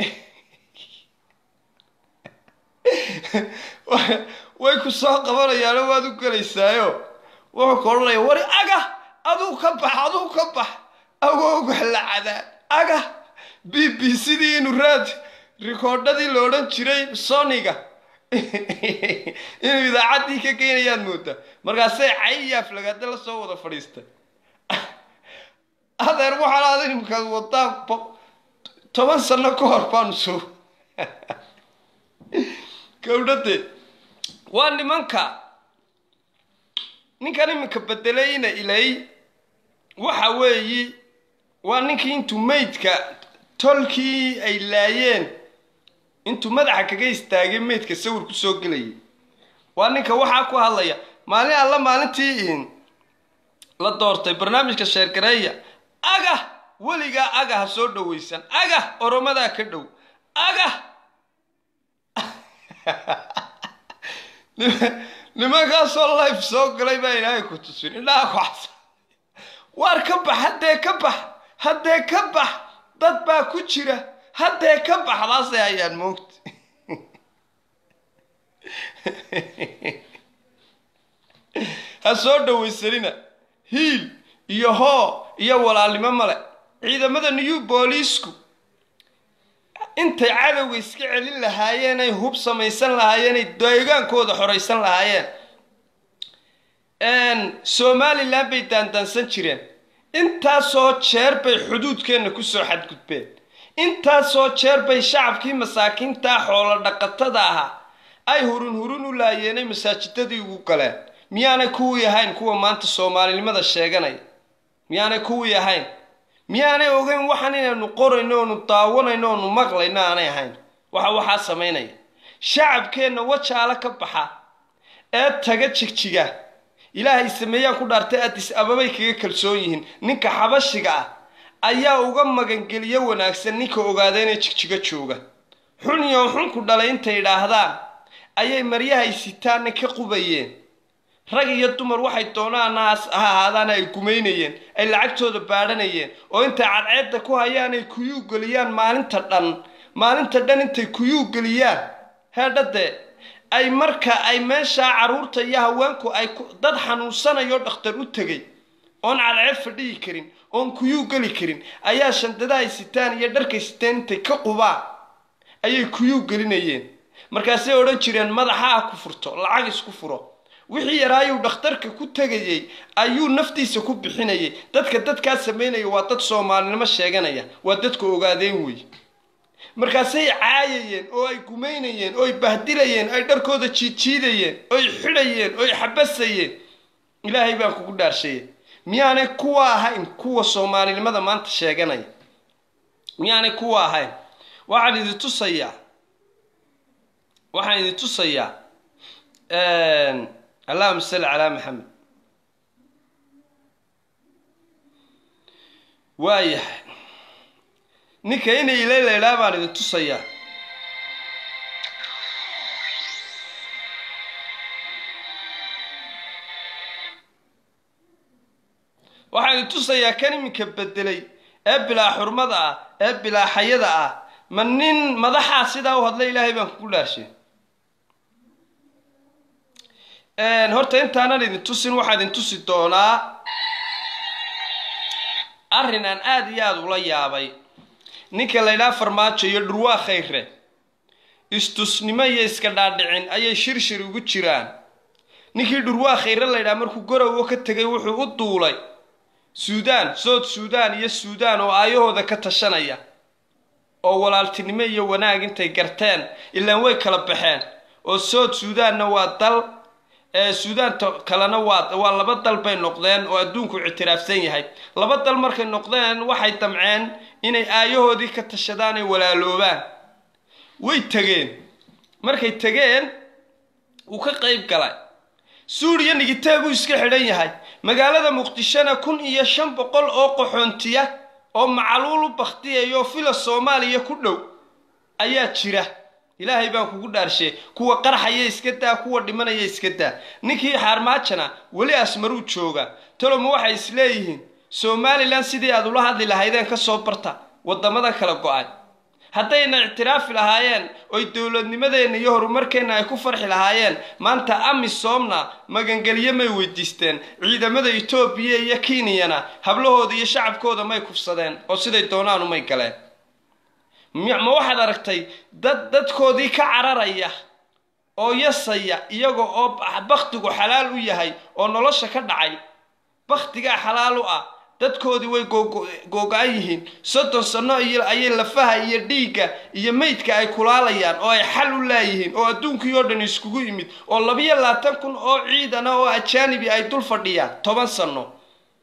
way ku soo qabanayaano waad u gelaysaayo wuxuu ka odhanaya wari aga aduu ka bax aduu ka bax awowga la cadaa aga b b sidii inu raad rikoodhadii la odhan jiray soniga inuu idaacaddii ka geynayaad moodaa markaasay cayaaf lagaada la soo wada fadhiistay adeer waxaan aada imkaad wadaan toban sano ka hor baanu soo gawdhade waa nimanka ninkan iminka bedelayna ilay waxa weeyi waa ninkii intuu maydka tolkii ay laayeen intuu madaxa kaga istaagay maydka sawir ku soo gelayay waa ninka waxaa ku hadlaya maalin alla maalintii la doortay barnaamijka sheergareeya aga weligaa aga ha soo dhawaysan aga oromadaa ka dhow aga nimankaasoo life soo galay baa ilaahay ku tusin indhaha ku xasa waar ka bax haddee ka bax haddee ka bax dad baa ku jira haddee ka baxdaasay hayaan moogta ha soo dhawaysanina hiil iyo hoo iyo walaalnimo male ciidamada new booliisku intay cadowga iska celin lahaayeen ay hub samaysan lahaayeen ay deegaankooda xoraysan lahaayeen somalilan bay daandaansan jireen intaasoo jeer bay xuduudkeenna kusoo xadgudbeen intaasoo jeer bay shacabkii masaakiintaa xoolo dhaqatada ahaa ay hurun hurun u laayeenay masaajidadii ugu galeen miyaanay kuwii ahayn kuwa maanta soomaalinimada sheeganaya miyaanay kuwii ahayn miyaanay ogeyn waxaan inaynu qorayno oonu daawanayno oonu maqlayno aanay ahayn waxa waxaa samaynaya shacabkeenna wajaala ka baxa ee taga jigjiga ilaahay sameeyaan ku dhaartay adis ababay kaga kalsoon yihiin ninka xabashiga ah ayaa uga magangeliyo wanaagsan ninka ogaada inay jigjigo jooga xun iyo xun ku dhalay intay idhaahdaan ayay maryahay sitaanna ka qubayeen rag iyo dumar waxay doonaan ha ahaadaan ay gumaynayeen ay lacagtooda baadhanayeen oo intay cadceedda ku hayaan ay kuyuu geliyaan maalinta dhan maalinta dhan intay kuyuu geliyaan heedhadee ay marka ay meeshaa carruurta iyo haweenku ay dad xanuunsanayo dhakhtar u tegay oon cadceed fadhiyi karin oon kuyuu geli karin ayaa shandadahay sitaan iyo dharkay sitaan intay ka qubaan ayay kuyuu gelinayeen markaasay odhan jireen madaxa ah ku furto lacag isku furo wixii yaraayuu dhakhtarka ku tegayey ayuu naftiisa ku bixinayay dadka dadkaa samaynaya waa dad soomaalinimo sheeganaya waa dadka ogaadeen wey markaasay caayayeen oo ay gumaynayeen oo ay bahdilayeen ay dharkooda jiidjiidayeen oy xidhayeen oy xabasayeen ilaahay baan kugu dhaarsheeyay miyaanay kuwa ahayn kuwa soomaalinimada maanta sheeganaya miyaanay kuwa ahayn waxaan idin tusayaa waxaan idin tusayaa allahuma salli calaa maxamed waayahay ninka inay ilaylaydhaa baan idin tusayaa waxaan idin tusayaa kan iminka bedelay ee bilaa xurmada ah ee bilaa xayada ah ma nin madaxaa sidaa u hadla ilaahay baan kugu dhaashay horta intaanan idin tusin waxaa idin tusi doonaa arrin aan aada iyo aada ula yaabay ninka laydhaa farmaajo iyo dhurwaa khayre istusnimo iyo iska dhaadhicin ayay shirshir ugu jiraan ninkii dhurwaa khayre laydhaa markuu gorowo ka tegay wuxuu u duulay suudaan sood suudaan iyo suudaan oo aayahooda ka tashanaya oo walaaltinimo iyo wanaag intay garteen ilaan way kala baxeen oo sood suudaanna waa dal suudaanta kalena waa waa laba dal bay noqdeen oo adduunku ictiraafsan yahay laba dal markay noqdeen waxay damceen inay aayahoodii ka tashadaan ay walaaloobaan way tegeen markay tegeen wuu ka qayb galay suuriya nigitee buu iska xidhan yahay magaalada muqdishona kun iyo shan boqol oo qaxoontiya oo macaluul u bakhtiyayoo fila soomaaliya ku dhow ayaa jira ilaahay baan kugu dhaarshe kuwa qarxaya iska daa kuwa dhimanaya iska daa ninkii xaarmaajana weli asmaruu jooga taloma waxay isleeyihiin somalilan sidii aad ula hadli lahaydeen ka soo barta waddamadan kala go-ay haddayna ictiraafi lahaayeen oy dowladnimadeenna iyo horumarkeenna ay ku farxi lahaayeen maanta amisomna magangelyo may weydiisteen ciidamada etoobiya iyo kenyana hablahooda iyo shacabkooda may kufsadeen oo siday doonaan umay galeen ma waxaad aragtay dad dadkoodii ka cararaya oo yasaya iyaga oo baktigu xalaal u yahay oo nolosha ka dhacay baktigaa xalaal u ah dadkoodii way googo-an yihiin soddon sano ayay lafaha iyo dhiigga iyo meydka ay kulaalayaan oo ay xal u laayihiin oo adduunkii oo dhan iskugu yimid oo labiyo labaatan kun oo ciidana oo ajaanibi ay dul fadhiyaan toban sano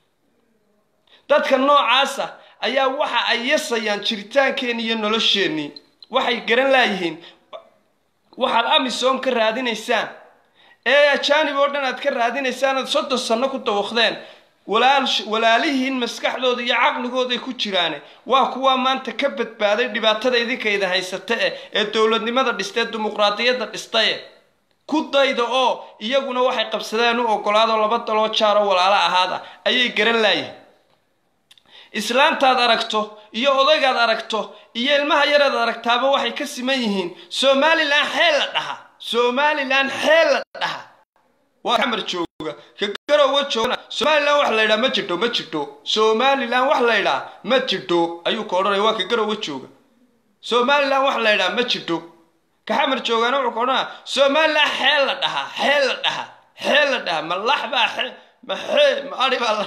dadka noocaasa ayaa waxa ay yasayaan jiritaankeenni iyo nolosheennii waxay garan laayihiin waxaad amisom ka raadinaysaan ee ajaanib oo dhan aad ka raadinaysaan aad soddon sanno ku dawaqdeen walaal walaalihiin maskaxdooda iyo caqligooday ku jiraane waa kuwa maanta ka badbaaday dhibaatada idinkayda haysata eh ee dowladnimada dhistee dimuqraadiyadda dhistaye ku dayda oo iyaguna waxay qabsadeen u ogolaado laba daloo jaaroo walaalo ahaada ayay garan laayihin islaantaad aragto iyo odaygaad aragto iyo ilmaha yaraad aragtaaba waxay ka siman yihiin somalilan xeel la dhaha somalilan xeel la dhaha waa xamar jooga ka garowa joogana somalilan wax la ydhaa ma jirto ma jirto somalilan wax la ydhaa ma jirto ayuu ka odhanaya waa ka garowa jooga somalilan wax la ydhaa ma jirto ka xamar joogana wuxuu ka odhanaya somalilan xeel la dhahaa xeel la dhaha xeel la dhaha ma lax baa xe ma xee ma adhi baa la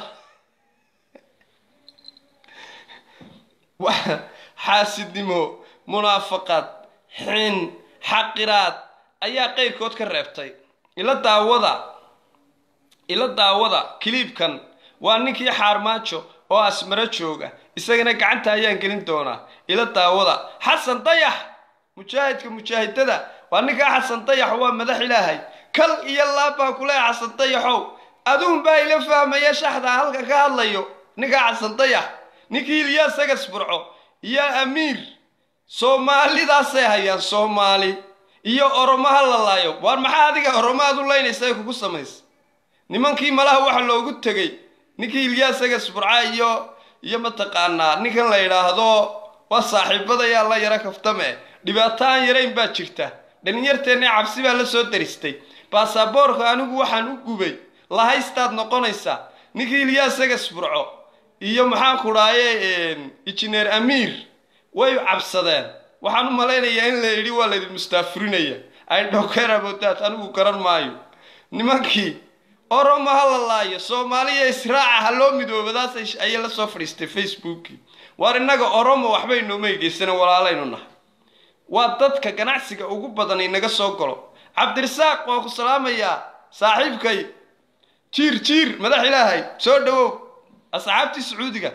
xaasidnimo munaafaqad xin xaqiraad ayaa qeyrkood ka reebtay ila daawada ila daawada kiliibkan waa ninkii xaarmaajo oo asmaro jooga isagana gacanta ayaan gelin doonaa ila daawada xasan dayax mujaahidka mujaahidada waa ninkaa xasan dayax waa madax ilaahay kal iyo laab baan ku leehay xasan dayaxow aduun baa ila fahmaya shaxdaa halka ka hadlayo ninkaa casandayax ninkii ilyaas sagas burco iyo amiir soomaalidaasay hayaan soomaali iyo oromo ha la laayo waar maxaa adiga oromo aad u laynaysa ay kugu samaysa nimankii malaha waxa loogu tegey ninkii ilyaas sagas burca iyo iyo mataqaanaa ninkan la yidhaahdo waa saaxiibadayaa la yaro kaftame dhibaato aan yarayn baa jirta dhalinyarteenna cabsi baa la soo daristay baasaboorka anigu waxaan u gubay lahaystaad noqonaysaa ninkii ilyaas sagas burco iyo maxaan ku dhaaye injineer amiir way cabsadeen waxaan u malaynayaa in la yidhi waa laydin mustaafurinaya ay dhowkeerabodaad anigu garan maayo nimankii oromo ha la laayo soomaaliya israaca ha loo midoobadaas ayay la soo fadhiistay facebookii waar innaga oromo waxbay noomay geysana walaalaynu nahay waa dadka ganacsiga ugu badan inaga soo galo cabdirasaaq waa ku salaamayaa saaxiibkay jiir jiir madax ilaahay soo dhawow asxaabtii sacuudiga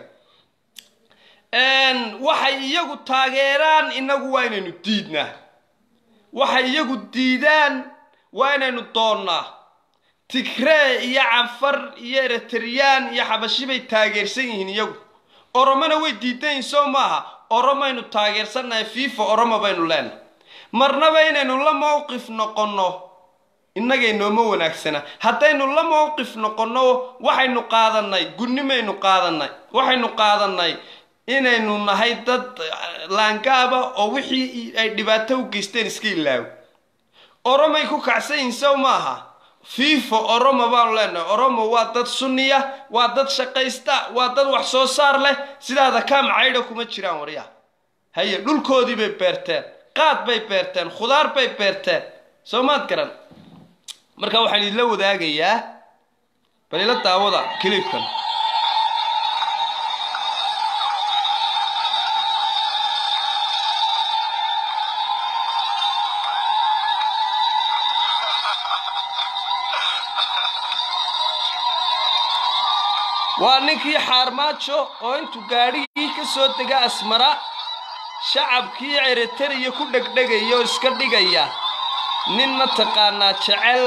waxay iyagu taageeraan inagu waa inaynu diidnaa waxay iyagu diidaan waa inaynu doonnaa tigree iyo canfar iyo eritreyaan iyo xabashi bay taageersan yihiin iyagu oromona way diidan yihin soo maaha oromaynu taageersannahay fifa oromo baynu leenahay marnaba inaynu la mowqif noqonno innagay nooma wanaagsana haddaynu la mowqif noqonno waxaynu qaadannay gunnimaynu qaadannay waxaynu qaadannay inaynu nahay dad laangaaba oo wixii ay dhibaato u geysteen iska ilaawo oromay ku kacsan yihin sow maaha fifa oromo baanu leenahay oromo waa dad sunniya waa dad shaqaysta waa dad wax soo saar leh sidaada kaam caydha kuma jiraan waryaha haye dhulkoodii bay beerteen qaad bay beerteen khudaar bay beerteen soo maad garan marka waxaan idinla wadaagayaa bal ila daawada kilibkan waa ninkii xaarmaajo oo intuu gaadhigii ka soo dega asmara shacabkii eritariya ku dhegdhegaya oo iska dhigaya nin mataqaanaa jecel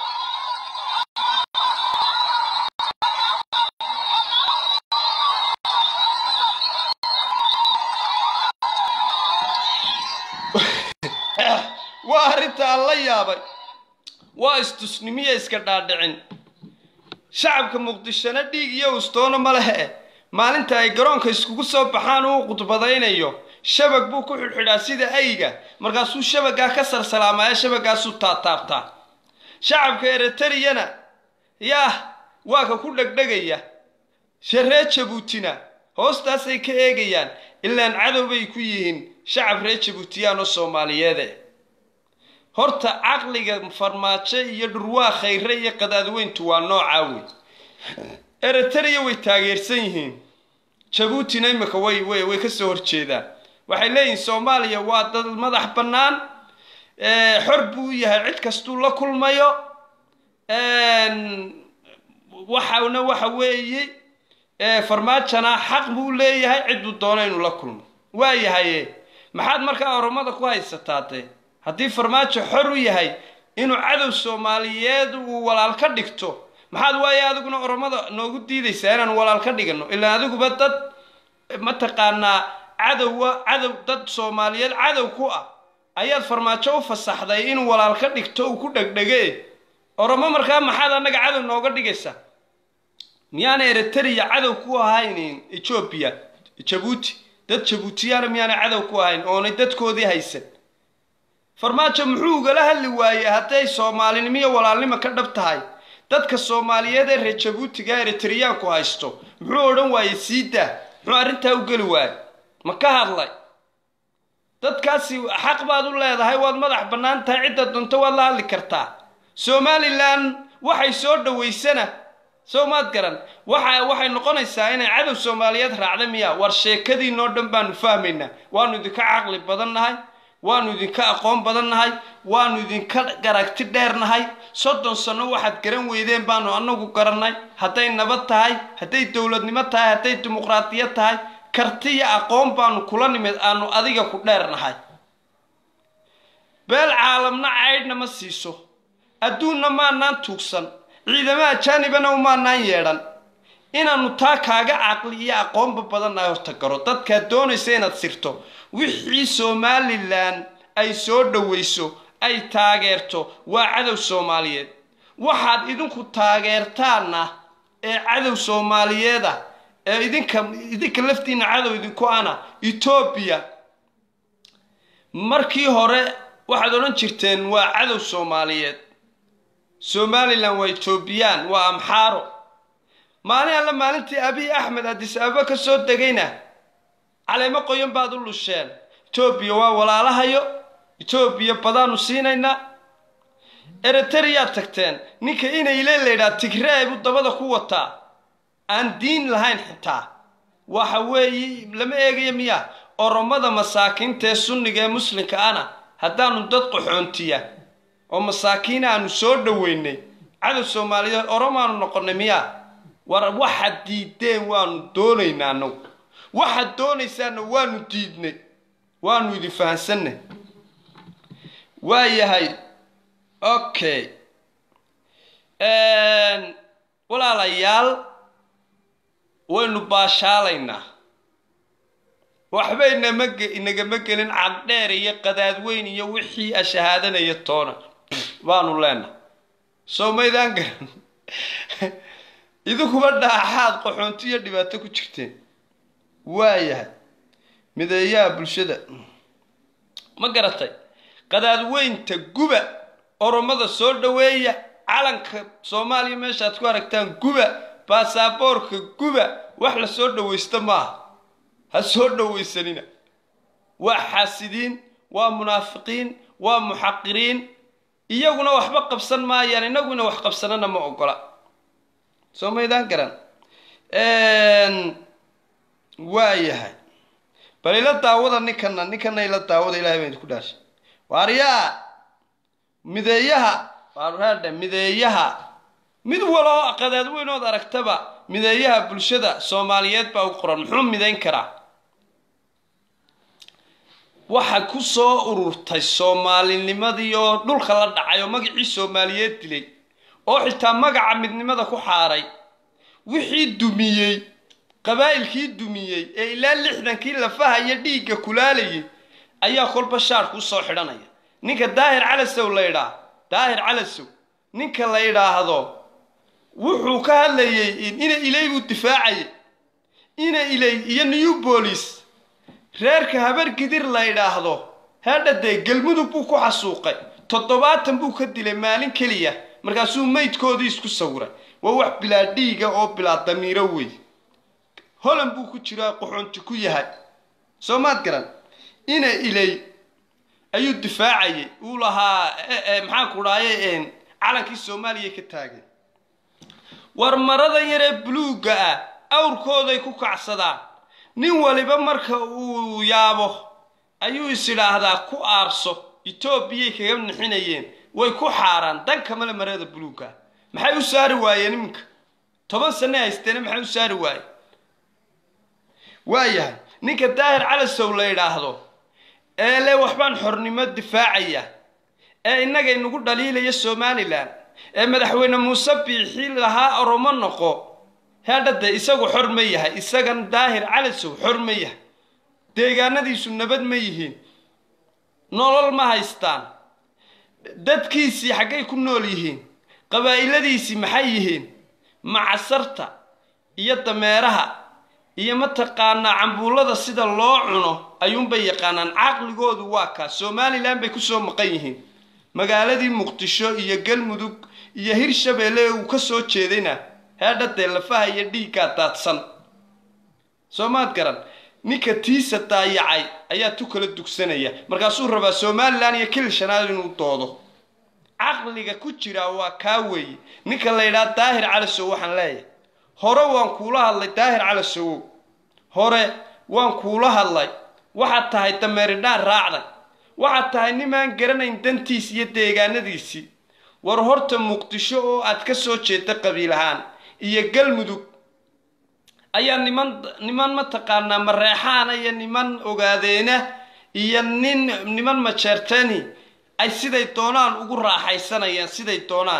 waa arrintaan la yaabay waa istusnimiya iska dhaadhicin shacabka muqdishona dhiig iyo ustoona ma lehe maalinta ay garoonka iskugu soo baxaan uu khudbadaynayo shabag buu ku xidhxidhaa sida ayga markaasuu shabagaa ka sarsalaamaa shabagaasuu taataabtaa shacabka eritariyana yaah waa ka ku dhegdhegaya ree jabuutina hoostaasay ka eegayaan ilaan cadow bay ku yihiin shacab ree jabuutiyaan oo soomaaliyeede horta caqliga farmaajo iyo dhurwaa khayre iyo qadaadweyntu waa noocaa wey eritariya way taageersan yihiin jabuutina imika way way way kasoo horjeedaan waxay leeyihiin soomaaliya waa dad madax bannaan xor buu u yahay cid kastuu la kulmayo waxana waxa weeye farmaajona xaq buu leeyahay cidduu doono inuu la kulmo waayahaye maxaad markaa oromada ku haysataa dee haddii farmaajo xor u yahay inuu cadow soomaaliyeed uu walaal ka dhigto maxaad waaye adiguna oromada noogu diidaysaa inaan walaal ka dhigano ilaa adiguba dad mataqaanaa cadowa cadow dad soomaaliyeed cadow ku ah ayaad farmaajo u fasaxday inuu walaal ka dhigto uu ku dhegdhege oromo markaa maxaad annaga cadow nooga dhigaysaa miyaana eritariya cadow ku ahayn etoobiya jabuuti dad jabuutiyaana miyaana cadow ku ahayn oonay dadkoodii haysan farmaajo muxuu ugala hadli waayey hadday soomaalinimo iyo walaalnimo ka dhab tahay dadka soomaaliyeed ee reer jabuutiga eritriyaanku haysto muxuu odhan waayey siidaa muxuu arrintaa u geli waayey ma ka hadlay dadkaasi xaq baad u leedahay waad madax bannaan tahay cidda dunto waad la hadli kartaa somalilan waxay soo dhawaysana soo maad garan waxa waxay noqonaysaa inay cadow soomaaliyeed raacda miya war sheekadiinoo dhan baanu fahmaynaa waanu idinka caqli badan nahay waanu idinka aqoon badan nahay waanu idinka garagti dheer nahay soddon sano waxaad garan weydeen baanu annagu garannay hadday nabad tahay hadday dowladnimo tahay hadday dimuqraadiyad tahay karti iyo aqoon baanu kula nimid aanu adiga ku dheer nahay beel caalamna caydhna ma siiso adduunna maanaan tuugsan ciidamo ajaanibana umaanaan yeedhan inaannu taa kaaga caqli iyo aqoonba badannahay horta garo dadkaad doonaysa inaad sirto wixii somalilan ay soo dhowayso ay taageerto waa cadow soomaaliyeed waxaad idinku taageertaanna ee cadow soomaaliyeed ah ee idinka idinka laftiina cadow idinku ana etoobiya markii hore waxaad odhan jirteen waa cadow soomaaliyeed somalilan waa etoobiyaan waa amxaaro maalin alle maalintii abiy axmed adis ababa ka soo degayna caleemo qoyan baad u lusheen etoobiya waa walaalahayo etoobiya badaanu siinaynaa eritreyaad tagteen ninka inayle laydhaa tigree buu dabada ku wataa aan diin lahayn xitaa waxa weeye lama eegayo miya oromada masaakiinta ee sunniga ee muslimka ana haddaanu dad qaxoontiya oo masaakiin aanu soo dhoweynay cadow soomaaliyeed oromaanu noqonay miya war waxaad diideen waanu doonaynaa anagu waxaad doonaysaana waanu diidnay waanu idin fahansanay waa yahay okay walaalayaal waynu baashaalaynaa waxba inama inagama gelin cagdheer iyo qadaadweyn iyo wixii ashahaadanaya toona baanu leenahay soo maydaan garan idinkuba dhaaxaad qaxoonti iyo dhibaato ku jirteen waayahay mideeyaha bulshada ma garatay qadaadweynta guba oromada soo dhoweeya calanka soomaaliya meeshaad ku aragtaan guba baasaboorka guba wax la soo dhowaysta maaha ha soo dhowaysanina waa xaasidiin waa munaafiqiin waa muxaqiriin iyaguna waxba qabsan maayaan inaguna wax qabsanana ma ogola soo maydaan garan waa yahay bal ila daawada ninkana ninkana ila daawada ilahay baan idinku dhaashay waaryaa mideeyaha waarhaadhe mideeyaha mid waloo qadaadweynood aragtaba mideeyaha bulshada soomaaliyeed baa u qoran muxuu midayn karaa waxa ku soo ururtay soomaalinimadii oo dhulka la dhacay oo magacii soomaaliyeed dilay oo xitaa magaca midnimada ku xaaray wixii dumiyey qabaa'ilkii dumiyey ee ilaa lixdankii lafaha iyo dhiigga kulaalayay ayaa kolba shaarku usoo xidhanaya ninka daahir calasow la ydhaa daahir calasow ninka la yidhaahdo wuxuu ka hadlayay ina ilay buu difaacayay ina ilay iyo new bolis reerka habar gidir la ydhaahdo hadhadee galmudug buu ku xasuuqay toddobaatan buu ka dilay maalin keliya markaasuu maydkoodii isku sawiray waa wax bilaa dhiiga oo bilaa damiiro wey holan buu ku jiraa qaxoonti ku yahay soo maad garan ina ilay ayuu difaacayay uu lahaa maxaanku dhahaye calankii soomaaliya ka taagay war maradan yaree buluugga ah awrkooday ku kacsadaan nin waliba marka uu yaabo ayuu is idhaahdaa ku aarso etoobiyay kaga nixinayeen way ku xaaraan dan kamale marada buluugga ah maxay u saari waayeen iminka toban sanne haysteena maxay u saari waayeen waayahay ninka daahir calasow la yidhaahdo ee le waxbaan xornimo difaacaya ee innaga inagu dhaliilaya somalilan ee madaxweyne muuse biixi lahaa oromo noqo hadhade isagu xor ma yahay isagan daahir calasow xor ma yahay deegaanadiisu nabad ma yihiin nolol ma haystaan dadkiisii xaggay ku nool yihiin qabaa'iladiisii maxay yihiin macasarta iyo dameeraha iyo mataqaanaa cambuullada sida loo cuno ayuunbay yaqaanaan caqligoodu waa kaas somalilan bay kusoo maqan yihiin magaaladii muqdisho iyo galmudug iyo hirshabeelle ee uu ka soo jeedayna heedhadee lafaha iyo dhiiggaa daadsan soo maad garan ninka tiisa daayacay ayaa tu kala dugsanaya markaasuu rabaa somalilan iyo kil shanaad inuu doodo caqliga ku jiraa waa kaa weeye ninka la ydhaha daahir calasow waxaan leeyahay hore waan kuula hadlay daahir calasowow hore waan kuula hadlay waxaad tahay dameeridhaan raacday waxaad tahay nimaan garanayn dantiis iyo deegaanadiisii war horta muqdisho oo aad ka soo jeeda qabiil ahaan iyo galmudug ayaa niman niman mataqaanaa mareexaana iyo niman ogaadeena iyo nin niman majeertani ay siday doonaan ugu raaxaysanayaan siday doonaan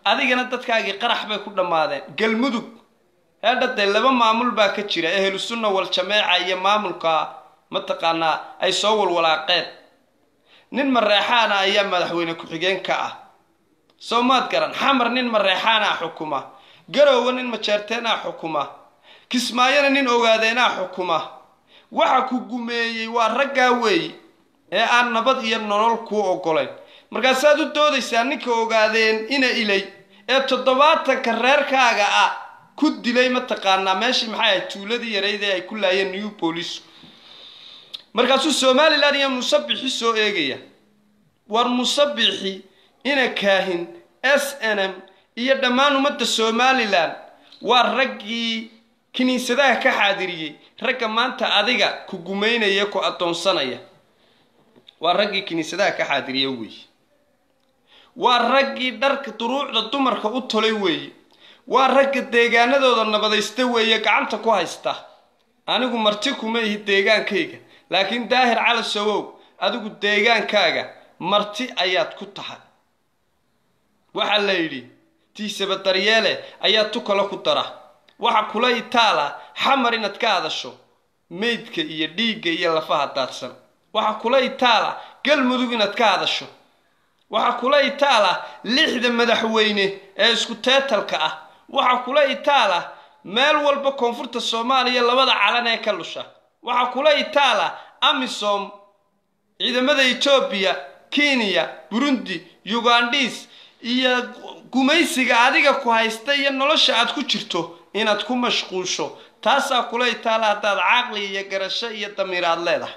adigana dadkaagii qarax bay ku dhammaadeen galmudug heedha dee laba maamul baa ka jira ehlu sunna wal jameeca iyo maamulka mataqaanaa ay soo walwalaaqeen nin mareexaana ayaa madaxweyne ku-xigeen ka ah soo maad garan xamar nin mareexaanaa xukuma garowga nin majeerteenaa xukuma kismaayona nin ogaadeenaa xukuma waxa ku gumeeyey waa raggaa weey ee aan nabad iyo nolol kuu ogolayn markaasaad u doodaysaa ninka ogaadeen ina ilay ee toddobaatanka reerkaaga ah ku dilay mataqaanaa meeshii maxay ahayd tuuladii yarayd ee ay ku laayeen new boolice markaasuu somalilan iyo musabixi soo eegaya war musabixi ina kaahin s n m iyo dhammaan ummadda somalilan waa raggii kiniisadaha ka xaadiriyey ragga maanta adiga ku gumaynaya ku addoonsanaya waa raggii kiniisadaha ka xaadiriya weeye waa raggii dharka duruucda dumarka u tolay weeye waa ragga deegaanadooda nabadaysta weeye gacanta ku haysta anigu marti kuma ihi deegaankayga laakiin daahir cali sawow adigu deegaankaaga marti ayaad ku tahay waxaa la yidhi tiisaba daryeele ayaa tukalo ku dara waxa kula itaala xamar inaad ka hadasho meydka iyo dhiigga iyo lafaha daadsan waxa kula itaala galmudug inaad ka hadasho waxa kula itaala lixda madaxweyne ee isku teetalka ah waxa kula itaala meel walba koonfurta soomaaliya labada calan ee ka lusha waxaa kula itaala amisom ciidamada etoobiya kenya burundi ugandhis iyo gumaysiga adiga ku haysta iyo nolosha aad ku jirto inaad ku mashquusho taasaa kula itaala haddaad caqli iyo garasho iyo damiir aad leedahay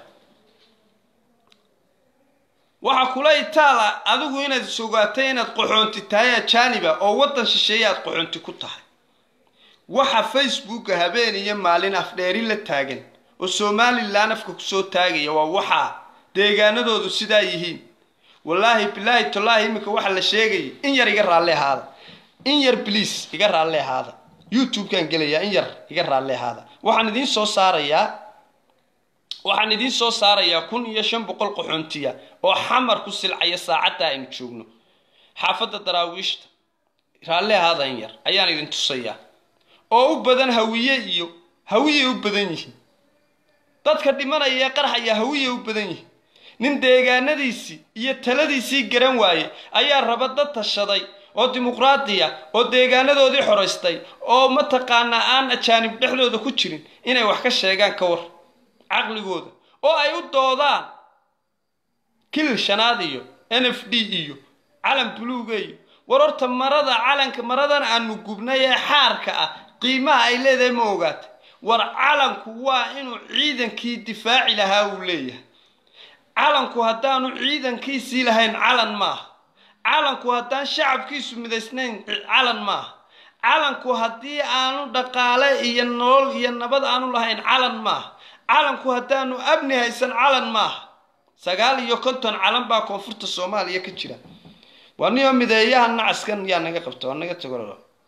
waxaa kula itaala adigu inaad sugaatay inaad qaxoonti tahay ajaaniba oo waddan shisheeye aad qaxoonti ku tahay waxa facebooka habeen iyo maalin afdheeri la taagan oo somalilan afka kusoo taagaya waa waxaa deegaanadoodu sidaa yihiin wallaahi bilaahi tallaahi iminka waxa la sheegayay in yar iga raalli ahaada in yar bliis iga raalli ahaada youtube-kaan gelayaa in yar iga raalli ahaada waxaan idiin soo saarayaa waxaan idiin soo saarayaa kun iyo shan boqol qaxoontiya oo xamar ku silcaya saacadda aynu joogno xaafadda daraawiishta raalli ahaada in yar ayaan idin tusayaa oo u badan hawiye iyo hawiyay u badan yihiin dadka dhimanaya ee qarxaya hawiyay u badan yihiin nin deegaanadiisii iyo taladiisii garan waaye ayaa raba dad tashaday oo dimuqraadiya oo deegaanadoodii xoraystay oo mataqaanaa aan ajaanib dhexdooda ku jirin inay wax ka sheegaan ka war caqligooda oo ay u doodaan kilil shanaad iyo n f d iyo calan buluuga iyo war horta marada calanka maradan aanu gubnay ee xaarka ah qiimaha ay leedahay ma ogaatay war calanku waa inuu ciidankii difaaci lahaa uu leeyahay calanku haddaanu ciidankiisii lahayn calan maaha calanku haddaan shacabkiisu midaysnayn calan maaha calanku haddii aanu dhaqaale iyo nolol iyo nabad aanu lahayn calan maaha calanku haddaanu abni haysan calan maaha sagaal iyo konton calan baa koonfurta soomaaliya ka jira waa niyo mideeyaha nacaskan yaa naga qabta waa naga tago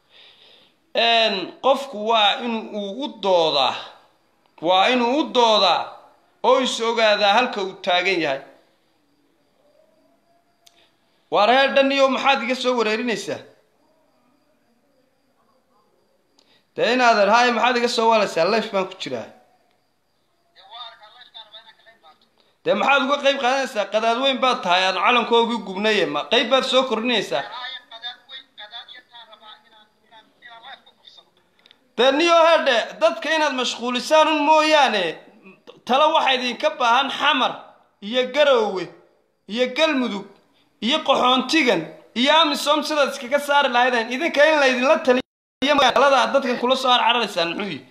qofku waa in uu u doodaa waa inuu u doodaa oo is ogaadaa halka uu taagan yahay waa reer dhan iyo maxaad iga soo wareerinaysaa dee inaadan haye maxaad iga soo waalaysaa life baan ku jiraa dee maxaad uga qayb qaadanaysaa qadaad weyn baad tahay aan calankoogii gubnaye ma qayb baad soo kordhinaysaa dee niyo hedhe dadka inaad mashquulisaan un mooyaane tale waxaa idinka baahan xamar iyo garoowe iyo galmudug iyo qaxoontigan iyo amisom sidaad iskaga saari lahaydeen idinka in laydinla taliyo magaalada aad dadkan kula soo arcararaysaan muxuu yihi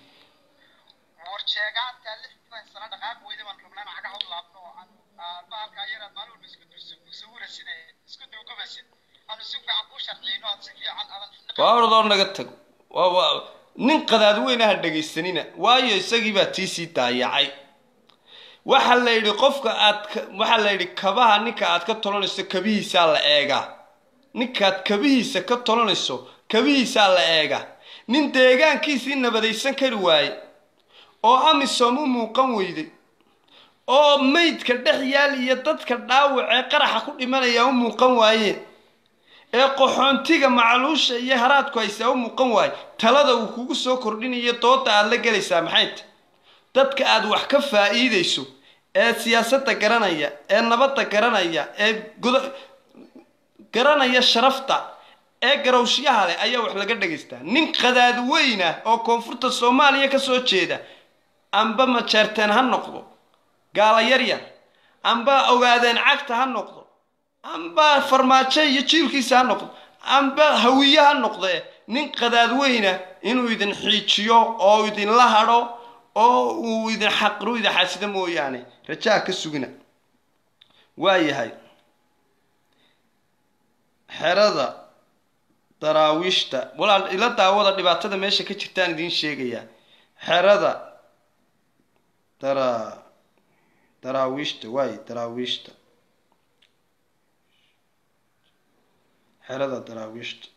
waa ordoo naga tago nin qadaad weyn aha dhegaysanina waayo isagii baa tii sii daayacay waxaa la yidhi qofka aad waxaa la yidhi kabaha ninka aad ka tolanayso kabihiisaa la eegaa ninkaad kabihiisa ka tolanayso kabihiisaa la eegaa nin deegaankiisii nabadaysan kari waaye oo amisom u muuqan weyday oo maydka dhex yaal iyo dadka dhaawacee qaraxa ku dhimanaya u muuqan waayeen ee qaxoontiga macluusha iyo haraadku haysaa u muuqan waayo talada uu kugu soo kordhinayo dooda aad la gelaysaa maxay tahy dadka aad wax ka faa'iidayso ee siyaasadda garanaya ee nabadda garanaya ee guda garanaya sharafta ee garowshyaha leh ayaa wax laga dhagaystaa nin qadaad weyn ah oo koonfurta soomaaliya ka soo jeeda amba majeerteen ha noqdo gaala yaryar amba ogaadeen cagta ha noqdo amba farmaajo iyo jiilkiisa ha noqdo amba hawiye ha noqdee nin qadaad weyna inuu idin xiijiyo oo idinla hadho oo uu idin xaqru idin xasida mooyaane rajaa ka sugina waayahay xerada daraawiishta walaal ila daawada dhibaatada meesha ka jirtaan idiin sheegayaa xerada dara daraawiishta waay daraawiishta xerada daraawiishta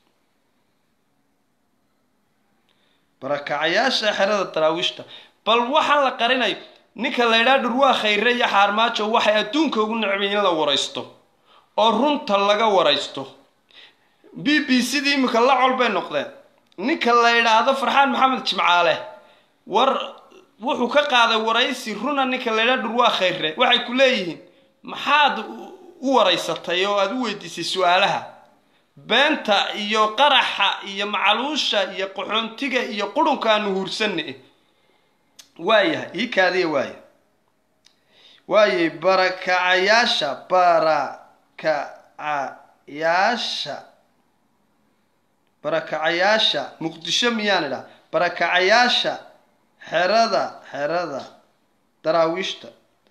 barakacayaasha xerada daraawiishta bal waxaan la qarinayo ninka la ydhaa dhurwaa khayre iyo xaarmaajo waxay adduunka ugu necbay in la waraysto oo runta laga waraysto b b c dii imika la col bay noqdeen ninka la yidhaahdo farxaan maxamed jimcaale war wuxuu ka qaaday waraysi runa ninka la ydhaa dhurwaa khayre waxay ku leeyihiin maxaad u waraysatay oo aada u weydiisay su-aalaha beenta iyo qaraxa iyo macaluusha iyo qaxoontiga iyo qurunka aanu huursanna waayahay ii kaadiya waaya waayay barakacayaasha barakacayaasha barakacayaasha muqdisho miyaan idhaa barakacayaasha xerada xerada daraawiishta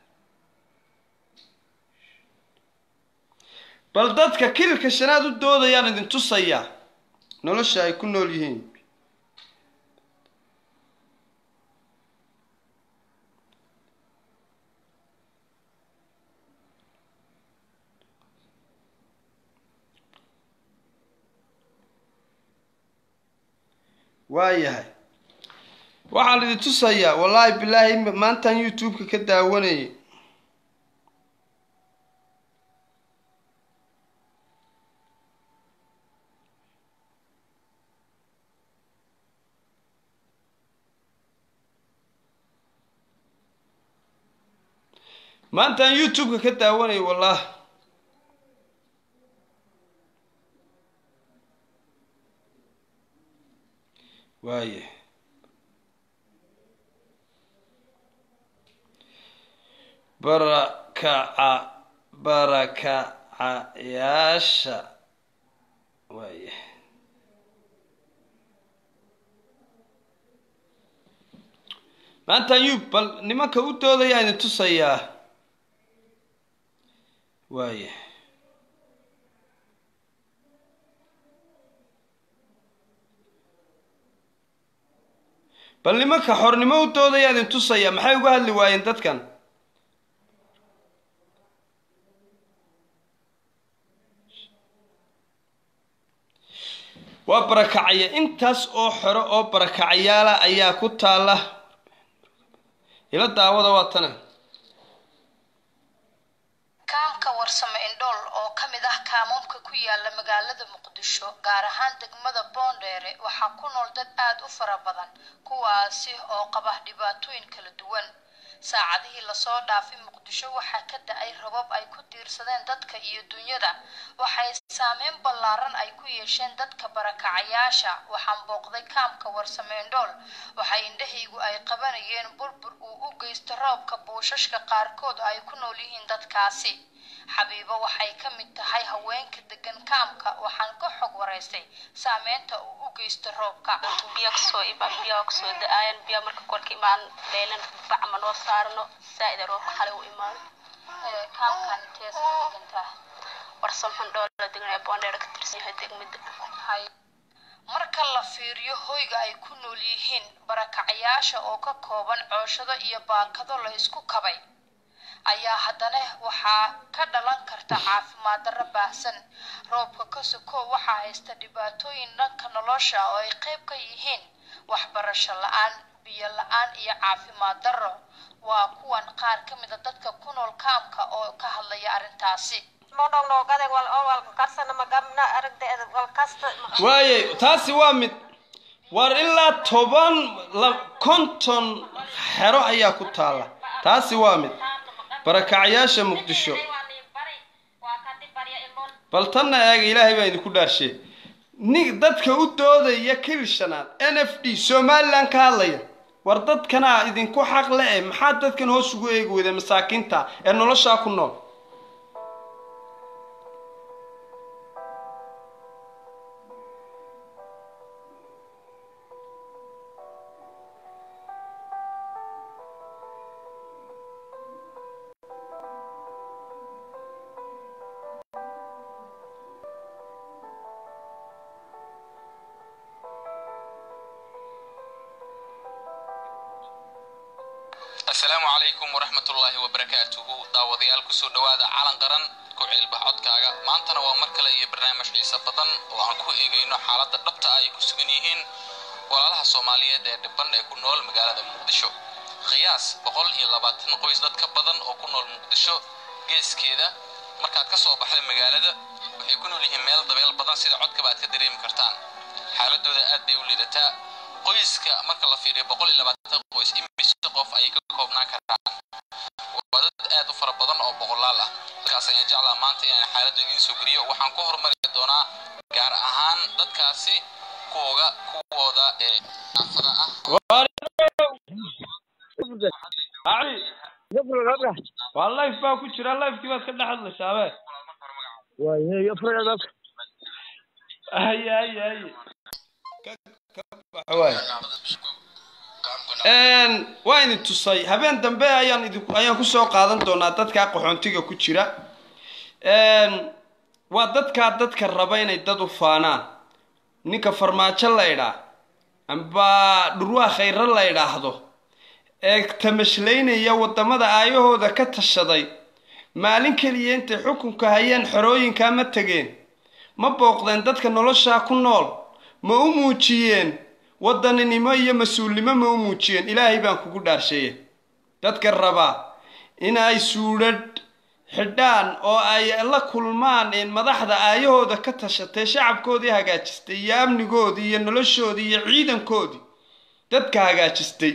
bal dadka kililka shanaad u doodayaan idin tusayaa nolosha ay ku nool yihiin waayahay waxaan idin tusayaa wallaahi bilaahi maantaan youtube-ka ka daawanayay maantaan youtube-ka ka daawanayay wallahi waaye barakaca barakacayaasha waaye maantaan yub bal nimanka u doodayaa idin tusayaa waaye bal nimanka xornimo u doodaya idin tusaya maxay uga hadli waayeen dadkan waa barakacaya intaas oo xoro oo barakacayaala ayaa ku taala ila daawada waa tana kaamka warsame indhool oo ka mid ah kaamamka ku yaala magaalada muqdisho gaar ahaan degmada boondheere waxaa ku nool dad aada u fara badan kuwaasi oo qaba dhibaatooyin kala duwan saacadihii lasoo dhaafay muqdisho waxaa ka da-ay rabab ay ku diirsadeen dadka iyo dunyada waxay saameyn ballaaran ay ku yeesheen dadka barakacayaasha waxaan booqday kaamka warsame indhool waxay indhahaygu ay qabanayeen burbur uu u geysto roobka buushashka qaarkood ay ku nool yihiin dadkaasi xabiibo waxay ka mid tahay haweenka degan kaamka waxaan ka xog waraystay saameynta uu u geysto roobka biyo kasoo imaan biyo kasoo da-aayan biyo marka kolka imaan leelan bacma noo saarno saa-ida roobka xale u imaado kaamkan intees ka degantaa warsam xundhoola deganaya boondheer ka tirsan yahay degmada hay marka la fiiriyo hoyga ay ku nool yihiin barakacayaasha oo ka kooban cooshado iyo baakado la isku kabay ayaa haddana waxaa ka dhalan karta caafimaad darro baahsan roobka ka sokow waxaa haysta dhibaatooyin dhanka nolosha oo ay qayb ka yihiin waxbarasho la-aan biyo la-aan iyo caafimaad darro waa kuwan qaar ka mid a dadka ku nool kaamka oo ka hadlaya arrintaasi modhong noogaden wal oo walka karsana magabna aragdeeda wal kasta waaye taasi waa mid war ilaa toban la konton xero ayaa ku taalla taasi waa mid barakacayaasha muqdisho bal tanna eega ilaahay baa idinku dhaarshe ni dadka u doodaya kil shanaad n f d somalilan ka hadlaya war dadkanaa idinku xaq le eh maxaa dadkan hoos ugu eegi weyda masaakiinta ee noloshaa ku nool asalaamu calaykum waraxmatullaahi wabarakaatuhu daawadayaal kusoo dhowaada calan qaran ku ceelbax codkaaga maantana waa mar kale iyo barnaamij xiiso badan oo aan ku eegayno xaaladda dhabta ah ay ku sugan yihiin walaalaha soomaaliyeed ee dhiban ee ku nool magaalada muqdisho qiyaas boqol iyo labaatan qoys dad ka badan oo ku nool muqdisho geeskeeda markaad ka soo baxda magaalada waxay ku nool yihiin meel dabeel badan sida codkaba aad ka dareemi kartaan xaaladooda aad bay u liidataa qoyska marka la fiiriyo boqol iyo labaatan qoys imise qof ayay ka koobnaan karaan waa dad aad u fara badan oo boqolaal ah dadkaas ayaan jeclaa maanta inaan xaaladda idiin soo geliyo waxaan ku horumari doonaa gaar ahaan dadkaasi kuwoga kuwooda ee naafada ah waa life baa ku jira lifekii baad ka dhex hadlaysaa be haye haye haye waa idin tusay habeen dambe ayaan idin ayaan kusoo qaadan doonaa dadkaa qaxoontiga ku jira waa dadkaa dadka raba inay dad u faanaan ninka farmaajo la idhaa amba dhurwaa khayro la idhaahdo ee tamashlaynaya waddamada aayahooda ka tashaday maalin keliya intay xukunka hayeen xorooyinkaa ma tegeen ma booqdeen dadka noloshaa ku nool ma u muujiyeen wadaninimo iyo mas-uulnimo ma u muujiyeen ilaahay baan kugu dhaarsheeye dadka rabaa in ay suudhadh xidhaan oo ay la kulmaan madaxda aayahooda ka tashatay shacabkoodii hagaajistay iyo amnigoodii iyo noloshoodii iyo ciidankoodii dadka hagaajistay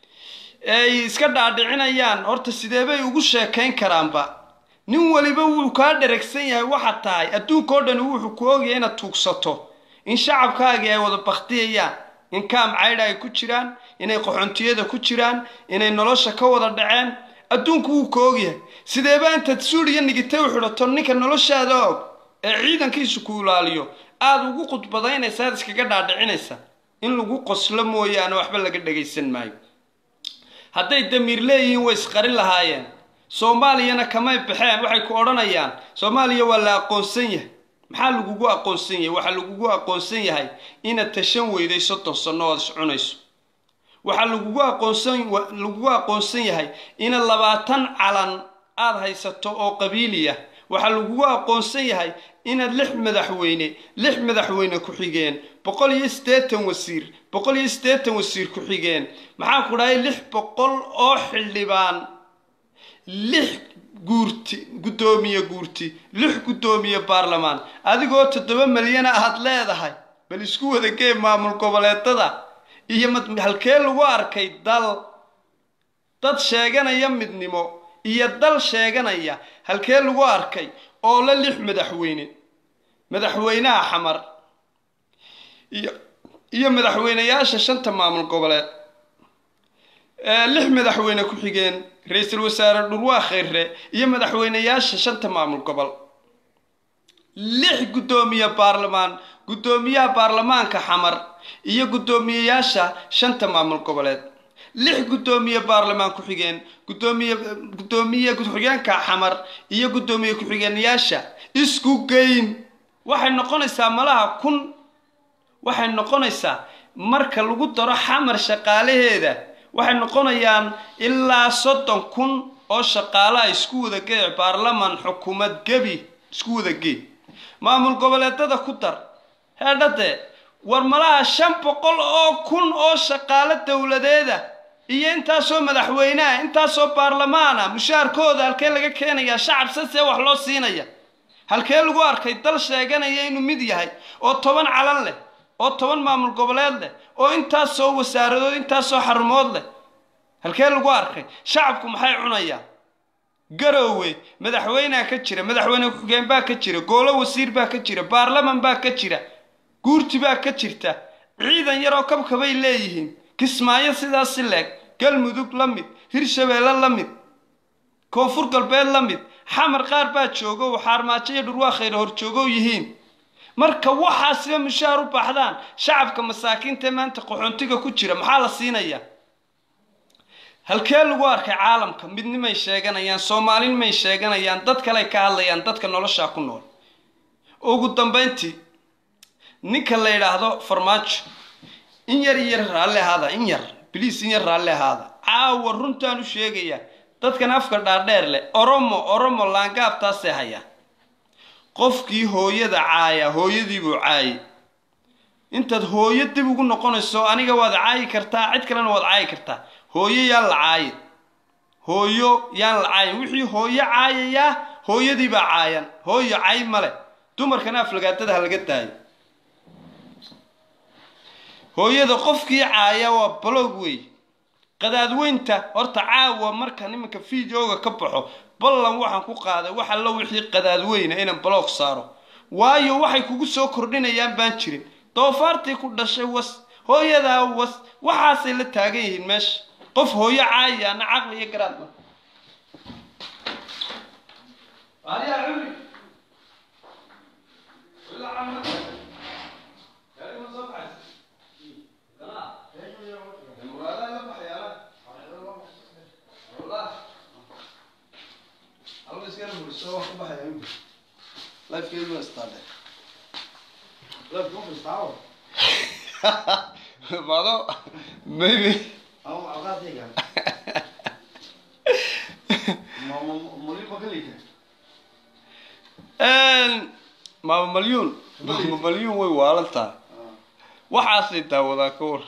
ay iska dhaadhicinayaan horta sidee bay ugu sheekayn karaanba nin weliba wuu kaa dheragsan yahay waxaad tahay adduunka oo dhani wuxuu ku ogyahay inaad tuugsato in shacabkaagii ay wada baktiyayaan in kaam caydha ay ku jiraan inay qaxoontiyada ku jiraan inay nolosha ka wada dhaceen adduunku wuu ka ogyahay sideeba intaad suuriya nigitay u xidhato ninka noloshaada og ee ciidankiisu ku ilaaliyo aada ugu khudbadaynaysa aad iskaga dhaadhicinaysa in lagu qoslo mooyaane waxba laga dhagaysan maayo hadday damiir leeyihiin way isqarin lahaayeen soomaaliyana kamay baxeen waxay ku odhanayaan soomaaliya waa la aqoonsan yahay maxaa lagugu aqoonsan yahay waxaa lagugu aqoonsan yahay inaad tashan weyday soddon sanno ood iscunayso waxaa lagugu aqoonsan lagugu aqoonsan yahay inaad labaatan calan aada haysato oo qabiiliya waxaa lagugu aqoonsan yahay inaad lix madaxweyne lix madaxweyne ku-xigeen boqol iyo siddeetan wasiir boqol iyo siddeetan wasiir ku-xigeen maxaa ku dhahay lix boqol oo xildhibaan lix guurti guddoomiye guurti lix guddoomiye baarlamaan adigoo toddoba milyana aad leedahay bal isku wada gee maamul goboleedada iyo mad halkee lagu arkay dal dad sheeganaya midnimo iyo dal sheeganaya halkee lagu arkay oo la lix madaxweyne madaxweynaha xamar iyo iyo madaxweyneyaasha shanta maamul goboleed lix madaxweyne ku-xigeen ra-iisul wasaare dhurwaa khayre iyo madaxweyneyaasha shanta maamul gobol lix guddoomiye baarlamaan guddoomiyaha baarlamaanka xamar iyo guddoomiyeyaasha shanta maamul goboleed lix guddoomiye baarlamaan ku-xigeen guddoomiye guddoomiye ku-xigeenka xamar iyo guddoomiye ku-xigeenyaasha isku geyn waxay noqonaysaa malaha kun waxay noqonaysaa marka lagu daro xamar shaqaalaheeda waxay noqonayaan ilaa soddon kun oo shaqaalaha isku wada gee baarlaman xukuumad gebi isku wada gee maamul goboleedada ku dar heedhade war malaha shan boqol oo kun oo shaqaalo dowladeeda iyo intaasoo madaxweyneha intaasoo baarlamaana mushaharkooda halkee laga keenayaa shacab sasee wax loo siinaya halkee lagu arkay dal sheeganaya inuu mid yahay oo toban calan leh oo toban maamul goboleed leh oo intaasoo wasaaradood intaasoo xarumood leh halkee lagu arkay shacabku maxay cunayaan garoowe madaxweynea ka jira madaxweyne ku-xigeen baa ka jira goolo wasiir baa ka jira baarlaman baa ka jira guurti baa ka jirta ciidan yaroo kabkabay leeyihiin kismaayo sidaasi leeg galmudug la mid hirshabeelle la mid koonfur galbeed la mid xamar qaar baa joogo oo xaarmaajo iyo dhurwaa khayr horjoogow yihiin marka waxaasiba mushaar u baaxdaan shacabka masaakiinta ee maanta qaxoontiga ku jira maxaa la siinayaa halkee lagu arkay caalamka midnimay sheeganayaan soomaalinimay sheeganayaan dad kaley ka hadlayaan dadka noloshaa ku nool ugu dambayntii ninka la yidhaahdo farmaajo in yar in yar raalli ahaada in yar biliis in yar raalli ahaada caawa runtaan u sheegayaa dadkan afka dhaadheer leh oromo oromo laangaabtaasee hayaa qofkii hooyada caaya hooyadiibuu caayay intaad hooyo dib ugu noqonayso aniga waad caayi kartaa cid kalena waad caayi kartaa hooyo yaan la caayin hooyo yaan la caayin wixii hooyo caayayaa hooyadiibaa caayan hooyo cay male dumarkana aflagaadada ha laga daayo hooyada qofkii caaya waa balog wey qadaadweynta horta caawa markan iminka videoga ka baxo ballan waxaan ku qaaday wax allo wixii qadaadweyna inaan balog saaro waayo waxay kugu soo kordhinayaan baan jirin doofaartii ku dhashay was hooyadaa was waxaasay la taagan yihiin meesha qof hooyo caayaana caqli iyo garaad ma Mado, maybe. maama malyuun maama malyuun way waalan tahay waxaasay daawadaa ka war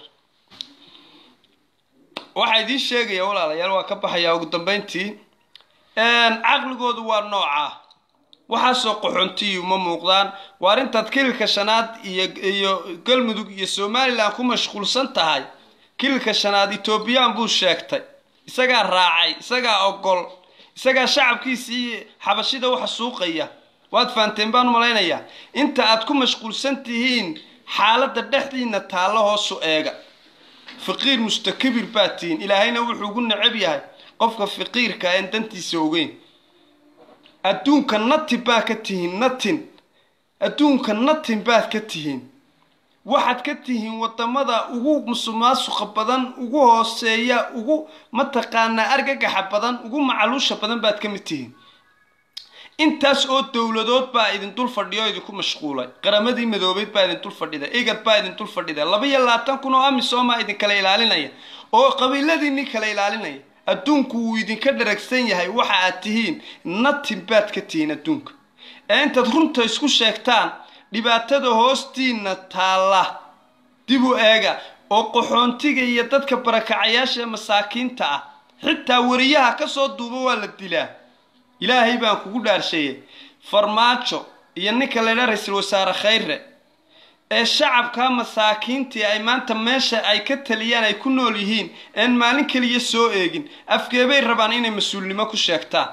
waxaa idiin sheegaya walaalayaal waa ka baxayaa ugu dambayntii caqligoodu waa noocaa waxaasoo qaxoontiyu ma muuqdaan waa arrintaad kililka shanaad iyo iyo galmudug iyo somalilan ku mashquulsan tahay kililka shanaad etoobiyaan buu sheegtay isagaa raacay isagaa ogol isagaa shacabkiisii xabashida waxa suuqaya waad fahanteen baan u malaynayaa inta aad ku mashquulsan tihiin xaaladda dhexdiina taallo hoosu eega faqiir mustakabir baad tihiin ilaahayna wuxuu ugu necab yahay qofka faqiirka aan dantiisa ogeyn adduunka natin baad ka tihiin natin adduunka natin baad ka tihiin waxaad ka tihiin wadamada ugu musuqmaasuqa badan ugu hooseeya ugu mataqaanaa argagaxa badan ugu macaluusha badan baad ka mid tihiin intaas oo dowladood baa idin dul fadhiya oo idinku mashquulay qaramadii madoobeyd baa idin dul fadhida igad baa idin dul fadhida laba iyo labaatan kun oo amisomaa idinkala ilaalinaya oo qabiiladiinii kala ilaalinaya adduunku wuu idinka dharagsan yahay waxa aad tihiin natin baad ka tihiin adduunka ee intaad runta isku sheegtaan dhibaatada hoostiina taalla dib u eega oo qaxoontiga iyo dadka barakacayaasha ee masaakiinta ah xitaa wariyaha ka soo duuba waa la dilaa ilaahay baan kugu dhaarsheeyey farmaajo iyo ninka laydhaa ra-iisul wasaare khayre ee shacabka masaakiintii ay maanta meesha ay ka taliyaan ay ku nool yihiin een maalin keliya soo eegin afgeebay rabaan inay mas-uulnimo ku sheegtaan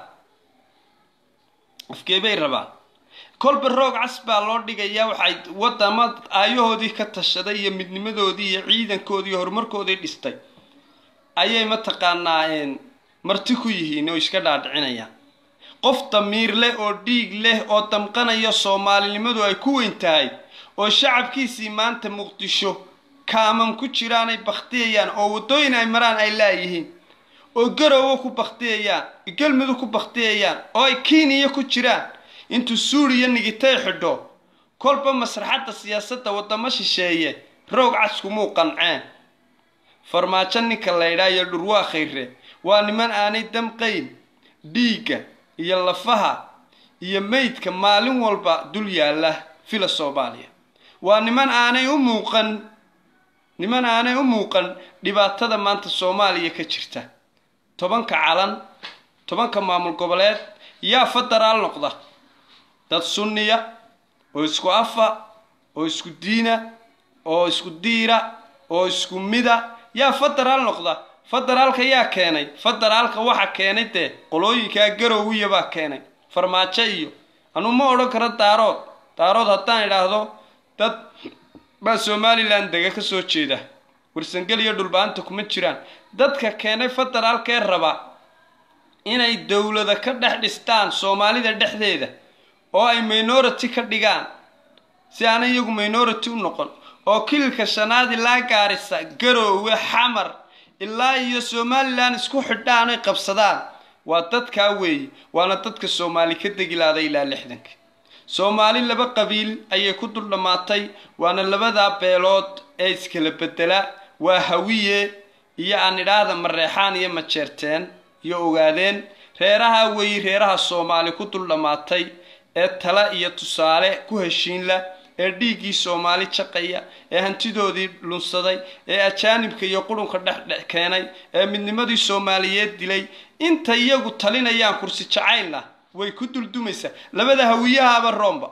afgeebay rabaan kolba roog cas baa loo dhigayaa waxay wadama aayahoodii ka tashaday iyo midnimadoodii iyo ciidankoodii iyo horumarkoodii dhistay ayay mataqaanaa marti ku yihiin oo iska dhaadhicinayaan qof damiir leh oo dhiig leh oo damqanaya soomaalinimadu ay ku weyn tahay oo shacabkiisii maanta muqdisho kaamam ku jiraanay bakhtiyayaan oo waddooyin ay maraan ay laayihiin oo garowo ku bakhtiyayaan galmudug ku bakhtiyayaan oo ay kiiniya ku jiraan intuu suuriya nigitay xidho kolba masraxadda siyaasadda waddamo shisheeye roog caskumuu qanceen farmaajo ninka laydhaa iyo dhurwaa khayre waa niman aanay damqayn dhiigga iyo lafaha iyo meydka maalin walba dul yaalla fila soomaaliya waa niman aanay u muuqan niman aanay u muuqan dhibaatada maanta soomaaliya ka jirta tobanka calan tobanka maamul goboleed yaa federaal noqda dad sunniya oo isku afa oo isku diina oo isku diira oo isku mida yaa federaal noqda federaalka yaa keenay federaalka waxa keenay dee qolooyinkaa garowiya baa keenay farmaajo iyo anuu ma odhan karo daarood daarood haddaan idhaahdo dad baa somalilan dega ka soo jeeda warsangel iyo dhulba-anta kuma jiraan dadka keenay federaalkee raba inay dowlada ka dhex dhistaan soomaalida dhexdeeda oo ay minority ka dhigaan si aanay iyagu minority u noqon oo kililka shanaad ilaa gaarisa garoowe xamar ilaa iyo somalilan isku xidhaan ay qabsadaan waa dadkaa weeye waana dadka soomaali ka degilaaday ilaa lixdanka soomaali laba qabiil ayay ku dul dhammaatay waana labadaa beelood ee iskala bedela waa hawiye iyo aan idhaahda mareexaan iyo majeerteen iyo ogaadeen reeraha weeyi reeraha soomaali ku dul dhammaatay ee tala iyo tusaale ku heshiinla ee dhiiggii soomaali jaqaya ee hantidoodii lunsaday ee ajaanibka iyo qurunka dhexdhex keenay ee midnimadii soomaaliyeed dilay inta iyagu talinayaan kursi jacaylna way ku duldumaysaa labada hawiyahaaba roomba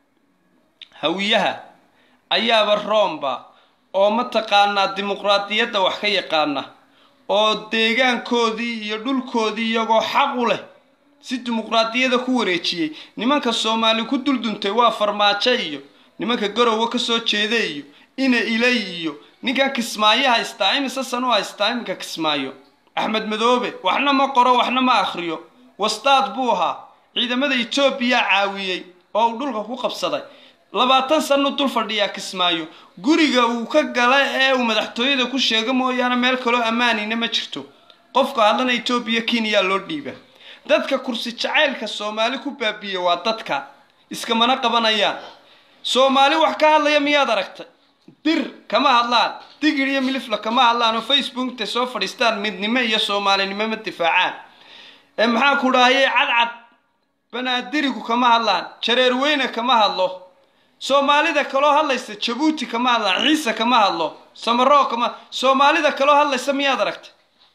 hawiyaha ayaaba roomba oo mataqaanaa dimuqraadiyadda wax ka yaqaana oo deegaankoodii iyo dhulkoodii iyagoo xaq u leh si dimuqraadiyada ku wareejiyey nimanka soomaali ku dulduntay waa farmaajo iyo nimanka garowe ka soo jeeda iyo ina ilay iyo ninkan kismaayo haystaa imise san u haystaa iminka kismaayo axmed madoobe waxna ma qoro waxna ma akhriyo wastaad buu ahaa ciidamada etoobiya caawiyey oo uu dhulka ku qabsaday labaatan sanu dul fadhiyaa kismaayo guriga uu ka gala ee uu madaxtooyada ku sheego mooyaane meel kaloo ammaanina ma jirto qofka hadlana etoobiya kenya loo dhiiba dadka kursi jacaylka soomaali ku baabiiya waa dadka iskamana qabanayaan soomaali wax ka hadlaya miyaad aragtay dir kama hadlaan digir iyo milifla kama hadlaan oo facebook intay soo fadhiistaan midnimo iyo soomaalinimo ma difaacaan ee maxaa ku dhahayay cadcad banaadirigu kama hadlaan jareer weyne kama hadlo soomaalida kaloo hadlaysa jabuuti kama hadlaan ciise kama hadlo samaroo kama soomaalida kaloo hadlaysa miyaad aragtay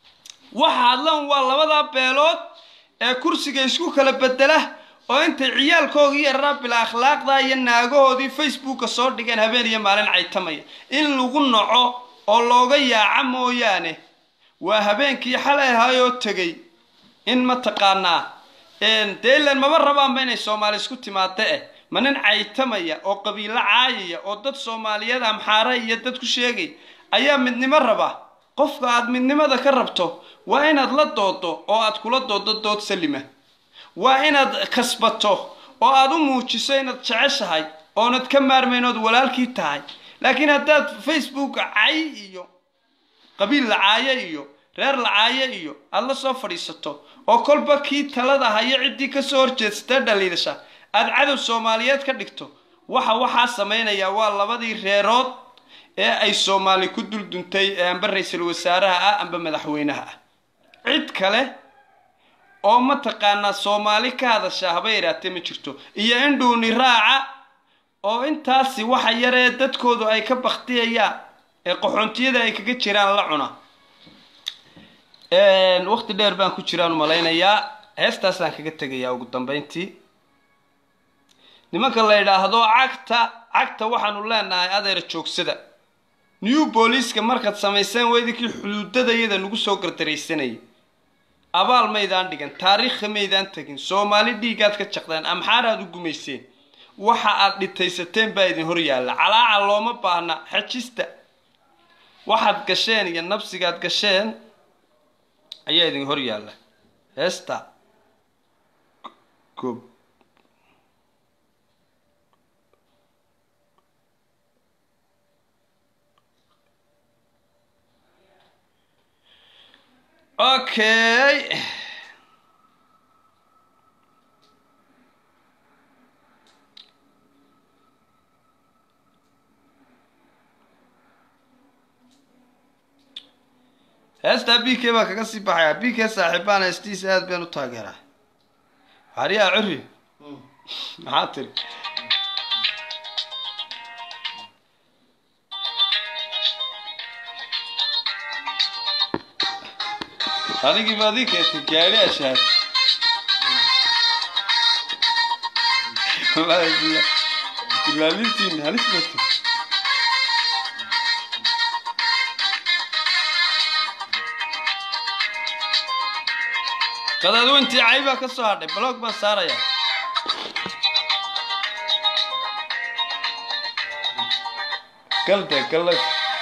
waxa hadlan waa labadaa beelood ee kursiga isku kala bedela oo intay ciyaalkoogii yaraa bila akhlaaqda iyo naagahoodii facebooka soo dhigeen habeen iyo maalin caytamaya in lagu naco oo looga yaaca mooyaane waa habeenkii xalay ahaayoo tegay in mataqaanaa dee ilan maba rabaanba inay soomaali isku timaado eh ma nin caytamaya oo qabiilo caayaya oo dad soomaaliyeed amxaare iyo dad ku sheegay ayaa midnimo raba qofka aad midnimada ka rabto waa inaad la doodo oo aad kula doodo dood salima waa inaad kasbato oo aad u muujiso inaad jeceshahay oonad ka maarmayn ood walaalkii tahay laakiin haddaad facebook cay iyo qabiil lacaaye iyo reer lacaaye iyo aada la soo fadhiisato oo kolba kii talada hayo ciddii kasoo horjeedsatee dhaliidasha aad cadow soomaaliyeed ka dhigto waxa waxaa samaynayaa waa labadii reerood ee ay soomaali ku dulduntay ee amba ra-iisul wasaaraha ah amba madaxweynaha ah cid kale oo mataqaanaa soomaali ka hadashaa haba yaraatee ma jirto iyo in dhuuni raaca oo intaasi waxa yaree dadkoodu ay ka baktiyayaan ee qaxoontiyada ay kaga jiraan la cuna waqti dheer baan ku jiraan malaynayaa heestaasaan kaga tegayaa ugu dambeyntii nimanka la yidhaahdo cagta cagta waxaanu leenahay adeer joogsada new booliiska markaad samayseen weydinkii xuduudadayada nagu soo gardaraysanayay abaal maydaan dhigan taariikha maydaan tegin soomaali dhiigaad ka jaqdeen amxaaraad u gumayseen waxa aad dhitaysateen baa idin hor yaalla calaaca looma baahna xajista waxaad gasheen iyo nabsigaad gasheen ayaa idin hor yaalla heesta goob okay heestaa b k baa kaga sii baxayaa b k saaxiibaan heestiisa aad baan u taageeraa xariyaa curri maxaa tiri anigii maadii keentay gaari ashaad wallaahi billah dilaalintiin halis bato qadaadweyntii caybaa ka soo hadhay baloog baan saaraya galde galay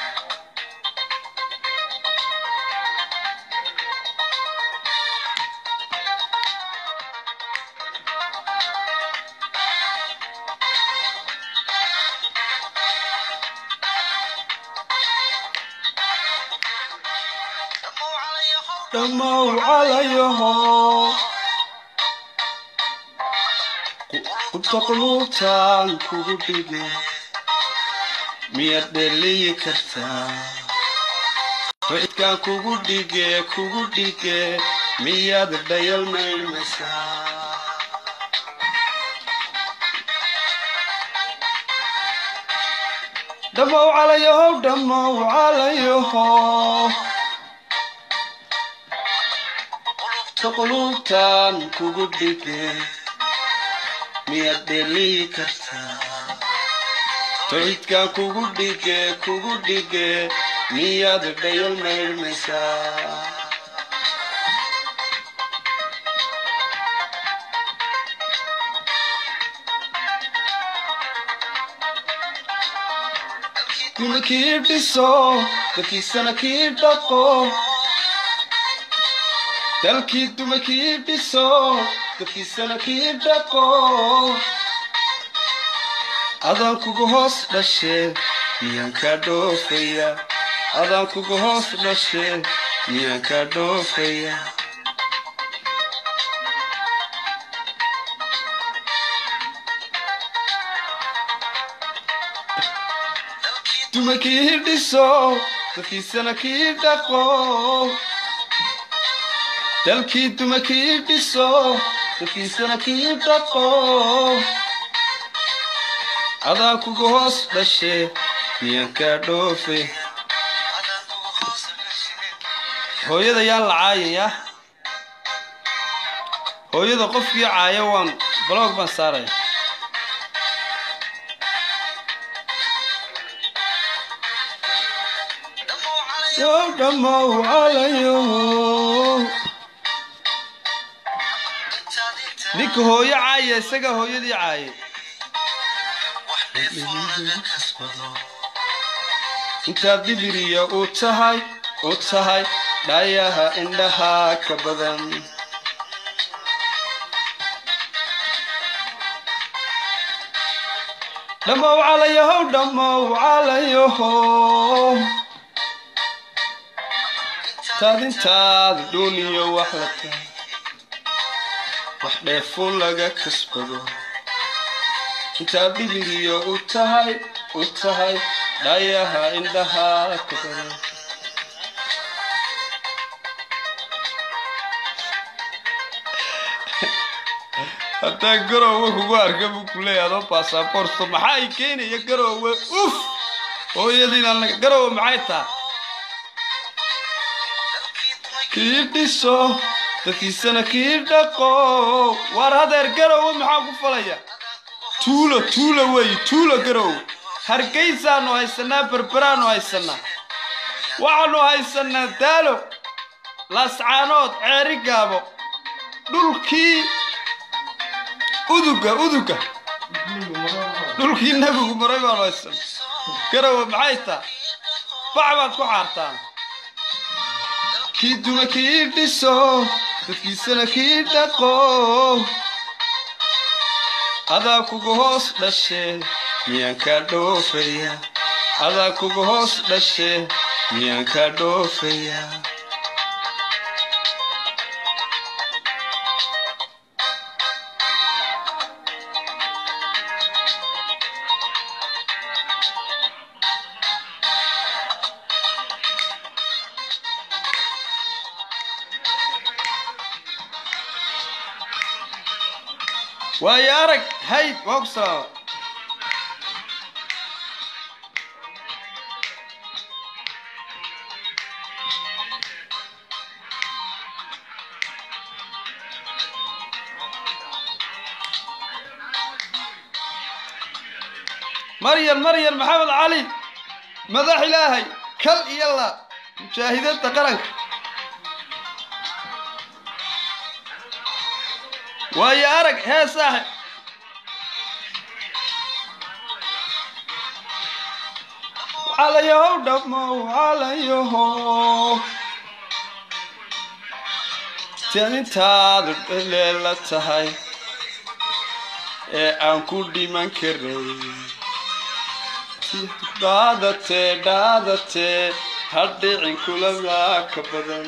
dhammow calayaho qubta quluubtaan kugu dhige miyaad dheliyi kartaa cidkaan kugu dhige kugu dhige miyaad dhayal maydmaysaa dhammow calayahow dhammow calayaho quluubtaan kugu dhige miyaad dheliyi kartaa tawxiidkaan kugu dhige kugu dhige miyaad dhayal maydmaysaa guri kii dhiso dadkiisana kii dhaqo dalkii duma kii dhiso dadkiisana kii dhaqo adaan kuga hoos dhashe miyaan kaa dhoofaya adaan kuga hoos dhashe miyaan kaa dhoofaya duma kii dhiso dadkiisana kii dhaqo dalkii duma kii dhiso dadkiisana kii dhaqo adaa kuga hoos dhashe miyaan kaa dhoofe hooyada yaan la caayaya hooyada qofkii caaya waan baloog baan saaraya yow dhammow calayo ninka hooyo caaya isaga hooyadii caaye intaad dhibiriya u tahay u tahay dhayaha indhaha ka badan dhammow calayahow dhammow calayahow taad intaad dhuuniyo wax la tahay wax dheefun laga kasbado intaad dhibiriyo u tahay u tahay dhayaha indhaha ka badan haddaa garoowe kugu arka buu ku leeyahay adoo baasaboorto maxaa i keenaya garoowe uf hooyadiina garoowe maxay taha kii dhiso dadkiisana kii dhaqo waar hadeer garoowe maxaa ku falaya tuulo tuulo weeye tuulo garoowe hargeysaanu haysanaa berberaanu haysanaa waxaanu haysanaa daalo laascaanood ceeri gaabo dhulkii uduga uduga dhulkii nebigu maray baanu haysanaa garowe maxay taa bac baad ku xaartaan kii duma kii dhiso dadkiisana kii dhaqo adaa kuga hoos dhashe miyaan kaa dhoofaya adaa kuga hoos dhashe miyaan kaa dhoofaya waayo arag hayd waa ku salaama maryan maryan maxamed cali madax ilaahay kal iyo la mujaahidada qaranka waayo arag hee saaxib calayahow dhammow calayahow tinintaadu dhaleela tahay ee aan ku dhiman karay dhaadatee dhaadatee hadhicin kulamaa ka badan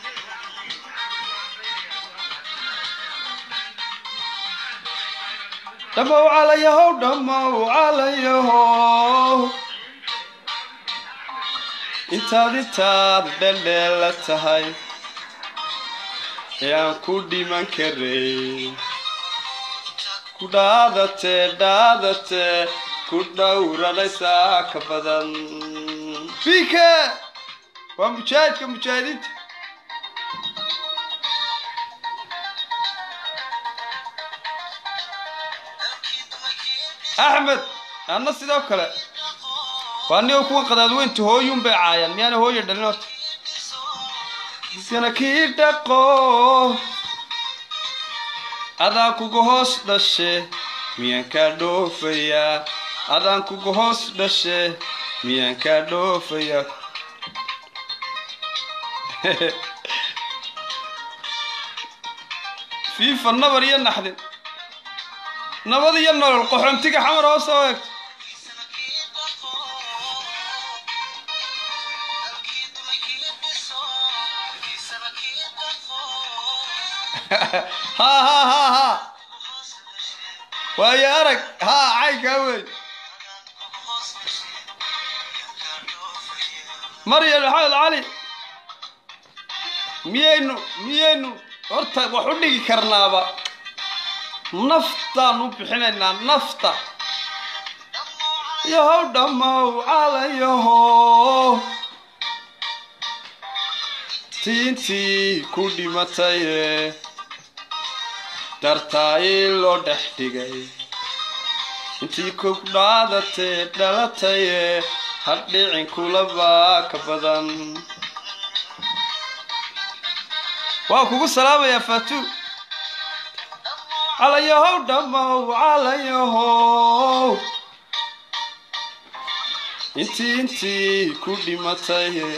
dhammow calayahow dhammow calayahow intaad intaad dhaldheela tahay ee aan ku dhiman karay ku dhaadatee dhaadatee ku dhowranaysaa ka badan bike waa mujaahidka mujaahidiinta axmed anna sidoo kale waa nigo kuwa qadaadweynta hooyun bay caayaan miyaana hooya dhalin horta iskana kii dhaqo adaan kuga hoos dhashe miyaan kaa dhoofayaa adaan kuga hoos dhashe miyaan kaa dhoofayaa fiifa nabar iyo naxdin nabad iyo nolol qaxoontiga xamar hoos oo eegto ha ha ha ha waayo arag ha caynkaa wey maryam maxamed cali miyaynu miyaynu horta wax u dhigi karnaaba naftaan u bixinaynaa nafta yahow dhammow calayahow tiintii ku dhimataye dartaayii loo dhex dhigay intii ku dhaadatee dhalataye hadhicin kulabaa ka badan waa kugu salaamayaa faatu calayahow dhammow calayahow intii intii ku dhimataye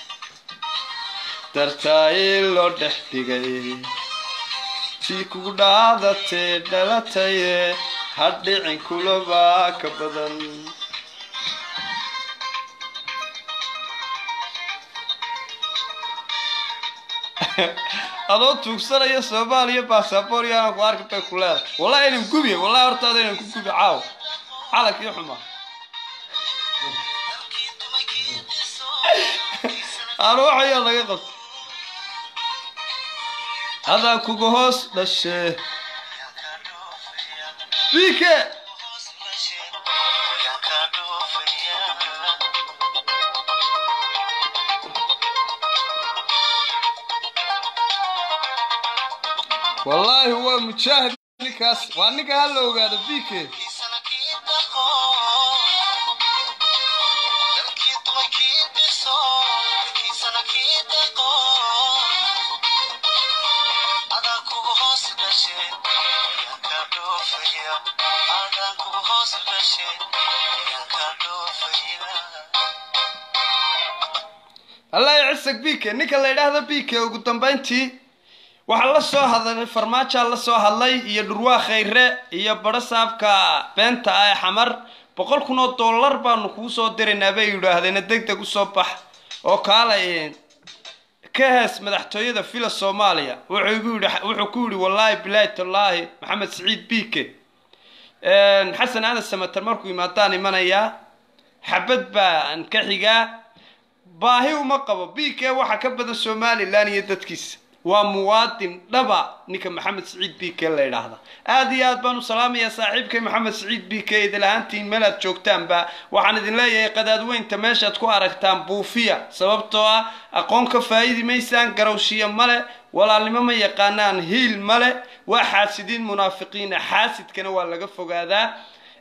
dartaayii loo dhex dhigay tii kugu dhaadatee dhalataye hadhicin kulabaa ka badan adoo tuugsanaya soomaaliya basaboor yaana ku arki bay ku leedahay wallahi inan gubiya wallahi hortaada inan ku gubi caaw calankii xumaa aanu waxayaa laga qabta adaan kuga hoos dhashee bike wallaahi waa mujaahid ninkaas waa ninka ha la ogaado bike allah cisag bike ninka la yidhaahdo bike ugu dambayntii waxaa la soo hadlay farmaajaa la soo hadlay iyo dhurwaa khayre iyo badho saabka beenta ah ee xamar boqol kun oo dollar baanu kuu soo diraynaa bay yidhaahdeena deg deg usoo bax oo kaalay ka hees madaxtooyada fila soomaaliya wuxuu igu yidhi wuxuu ku yidhi wallaahi bilaahi tallaahi maxamed siciid bike xasan aadan samater markuu yimaadaan imanayaa xabad baan ka xigaa baahi uma qabo bike waxaa ka badan somalilan iyo dadkiisa waa muwaadin dhaba ninka maxamed siciid bike la yidhaahda aada iyo aad baan u salaamayaa saaxiibkay maxamed siciid bike idil ahaantiin meel aad joogtaanba waxaan idin leeyahay qadaadweynta meeshaad ku aragtaan buufiya sababtoo ah aqoon ka faa'idi maysaan garowshiya male walaalnimo ma yaqaanaan hiil male waa xaasidiin munaafiqiina xaasidkana waa laga fogaadaa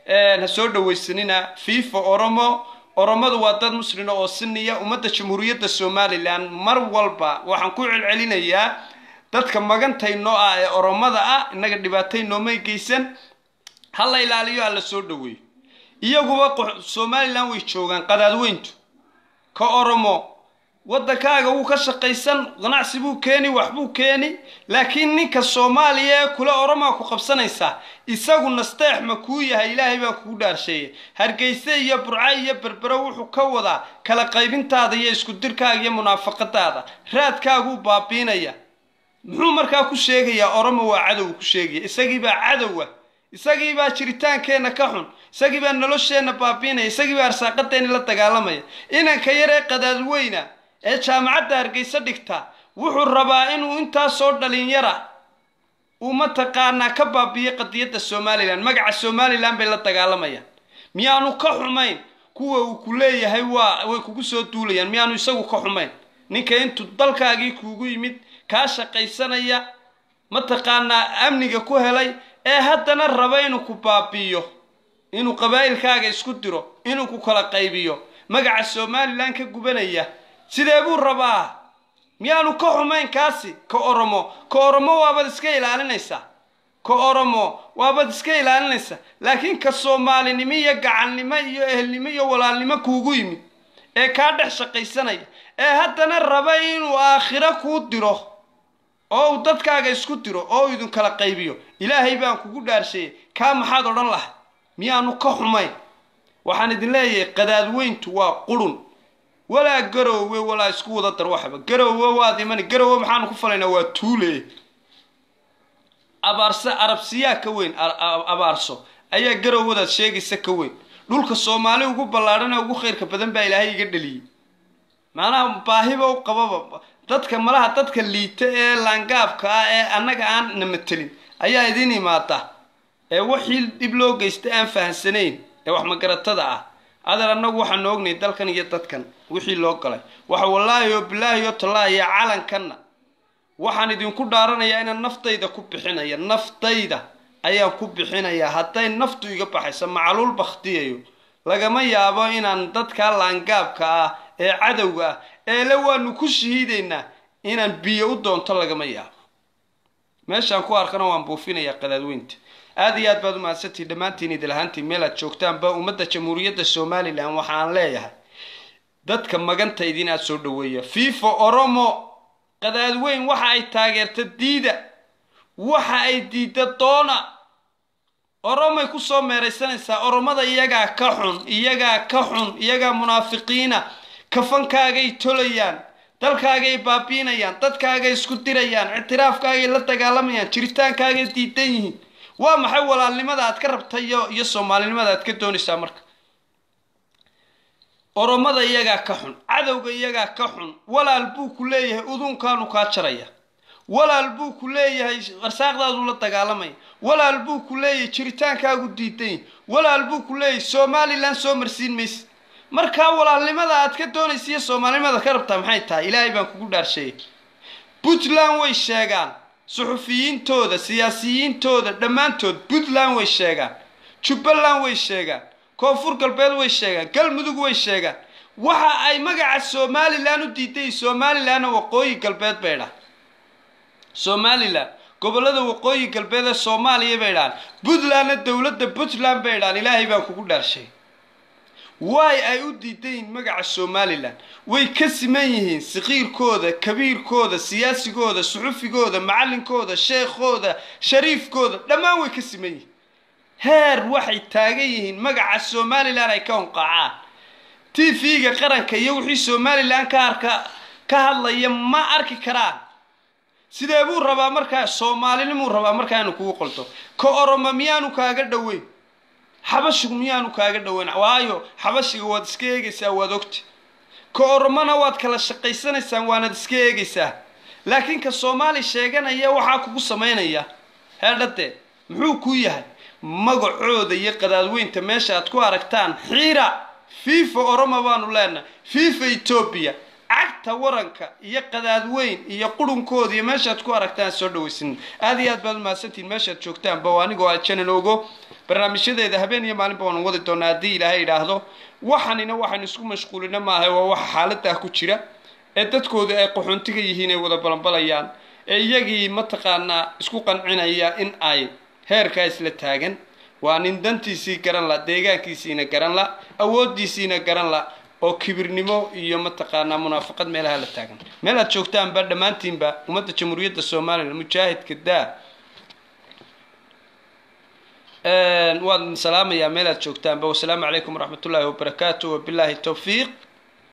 ha soo dhawaysanina fifa oromo oromadu waa dad muslina oo siniya ummadda jamhuuriyadda somalilan mar walba waxaan ku celcelinayaa dadka magantaynoo ah ee oromada ah innaga dhibaatay noomay geysan ha la ilaaliyo ha la soo dhaweeyo iyaguba somalilan way joogaan qadaadweyntu ka oromo waddankaaga wuu ka shaqaysan ganacsi buu keeni wax buu keeni laakiin ninka soomaaliya ee kule oromaa ku qabsanaysaa isagu nasteex ma kuu yahay ilaahay baan kugu dhaarsheeyay hargeyse iyo burca iyo berbero wuxuu ka wadaa kala qaybintaada iyo isku dirkaaga iyo munaafaqadaada raadkaaguu baabiinaya muxuu markaa ku sheegayaa oromo waa cadow ku sheegaya isagiibaa cadowa isagiibaa jiritaankeenna ka xun isagiibaa nolosheenna baabiinaya isagiibaa arsaaqadeenni la dagaalamaya inanka yar ee qadaadweyna ee jaamacadda hargeysa dhigta wuxuu rabaa inuu intaasoo dhalinyara uu mataqaanaa ka baabiiyey qadiyadda somalilan magaca somalilan bay la dagaalamayaan miyaanu ka xumayn kuwa uu ku leeyahay waa way kugu soo duulayaan miyaanu isagu ka xumayn ninka intuu dalkaagii kuugu yimid kaa shaqaysanaya mataqaanaa amniga ku helay ee haddana raba inuu ku baabiiyo inuu qabaa'ilkaaga isku diro inuu ku kala qaybiyo magaca somalilan ka gubanaya sidee buu rabaa miyaanu ka xumayn kaasi ka oromo ka oromo waabaad iska ilaalinaysaa ka oromo waabaad iska ilaalinaysaa laakiin ka soomaalinimo iyo gacannimo iyo ehelnimo iyo walaalnimo kuugu yimid ee kaa dhex shaqaysanaya ee haddana raba inuu aakhiro kuu diro oo uu dadkaaga isku diro oo uu idin kala qaybiyo ilaahay baan kugu dhaarsheeyey kaa maxaad odhan lahay miyaanu ka xumayn waxaan idin leeyahay qadaadweyntu waa qurun walaa garoowe walaa isku wada dar waxba garoowe waad imani garoowe maxaanu ku falaynaa waa tuule abaarse arabsiyaa ka weyn abaarso ayaa garoowadaad sheegaysa ka weyn dhulka soomaali ugu ballaadhan ee ugu khayrka badan baa ilaahay iga dhaliyey macnaha baahiba u qababa dadka malaha dadka liita ee laangaabka ah ee annaga aan na matelin ayaa idin imaada ee wixii dhib loo geysta aan fahamsanayn ee wax magaratada ah adeer annagu waxaanu ognay dalkan iyo dadkan wixii loo galay waxa wallaahi oo bilaahi oo tallaahiya calankanna waxaan idinku dhaaranayaa inaan naftayda ku bixinaya naftayda ayaan ku bixinayaa hadday naftu iga baxayso macluul bakhtiyayo lagama yaabo inaan dadkaa laangaabka ah ee cadowga ah eele waanu ku shahiidaynaa inaan biyo u doonto lagama yaabo meeshaan ku arkana waan buufinayaa qadaadweynta aad iyo aad baad u mahadsantihi dhammaantiin idilahaantiin meel aad joogtaanba ummadda jamhuuriyadda somalilan waxaan leeyahay dadka maganta idin aad soo dhaweeya fifa oromo qadaadweyn waxa ay taageerta diida waxa ay diidda doona oromay kusoo meeraysanaysaa oromada iyagaa ka xun iyagaa ka xun iyagaa munaafiqiina kafankaagay tolayaan dalkaagay baabiinayaan dadkaagay isku dirayaan ictiraafkaagay la dagaalamayaan jiritaankaagay diidan yihiin waa maxay walaalnimada aad ka rabta iyo iyo soomaalinimada aad ka doonaysaa marka oromada iyagaa ka xun cadowga iyagaa ka xun walaal buu ku leeyahay udunkaanu kaa jaraya walaal buu ku leeyahay arsaaqdaaduu la dagaalamaya walaal buu ku leeyahay jiritaankaagu diidan yahi walaal buu ku leeyahay somalilan soo marsiin maysa markaa walaalnimada aad ka doonaysa iyo soomaalinimada ka rabtaa maxay tahay ilaahay baan kugu dhaarsheeyay puntland way sheegaan suxufiyiintooda siyaasiyiintooda dhammaantood puntland way sheegaan jubbaland way sheegaan koonfur galbeed way sheegaan galmudug way sheegaan waxa ay magaca somalilan u diiday somalilanna waqooyi galbeed bay dhahan somalilan gobollada waqooyi galbeed ee soomaaliya bay dhahan puntlandna dowladda puntland bay dhahan ilaahay baan kugu dhaarshay waay ay u diidan yihiin magaca somalilan way ka siman yihiin sakiirkooda kabiirkooda siyaasigooda suxufigooda macallinkooda sheekhooda shariifkooda dhammaan way ka siman yihiin heer waxay taagan yihiin magaca somalilan ay ka honqaacaan t v-ga qaranka iyo wixii somalilan ka arka ka hadlaya ma arki karaan sidee buu rabaa markaa soomaalinimuu rabaa markaa inu kugu qolto ka oromo miyaanu kaaga dhoweyn xabashigu miyaanu kaaga dhoweyn waayo xabashiga waad iska eegaysaa waad ogta ka oromona waad kala shaqaysanaysaan waanad iska eegaysaa laakiin ka soomaali sheeganaya waxaa kugu samaynaya heedhade muxuu kuu yahay magacooda iyo qadaadweynta meesha aad ku aragtaan xiira fifa oromo baanu leenahay fifa etoobiya cagta cagta waranka iyo qadaadweyn iyo qurunkooda iyo meeshaad ku aragtaan soo dhawaysin aad iyo aad baad umahadsantihin meeshaad joogtaanba waa anigoo ajanan ogo barnaamijyadeeda habeen iyo maalinba waanu wadi doonaa haddii ilaahay idhaahdo waxanina waxaynu isku mashquulina maaha waa waxa xaaladaa ku jira ee dadkooda ay qaxoontiga yihiin ay wada balanbalayaan ee iyagii mataqaanaa isku qancinaya in ay heerkaa isla taagan waa nin dantiisii garan la deegaankiisiina garan la awoodiisiina garan la oo kibirnimo iyo mataqaanaa munaafaqad meelaha la taagan meel aad joogtaanba dhammaantiinba ummadda jamhuuriyadda somalilan mujaahidka daa waan salaamayaa meel aad joogtaanba wasalaamu calaykum waraxmat ullaahi wabarakaatu wabilaahi towfiiq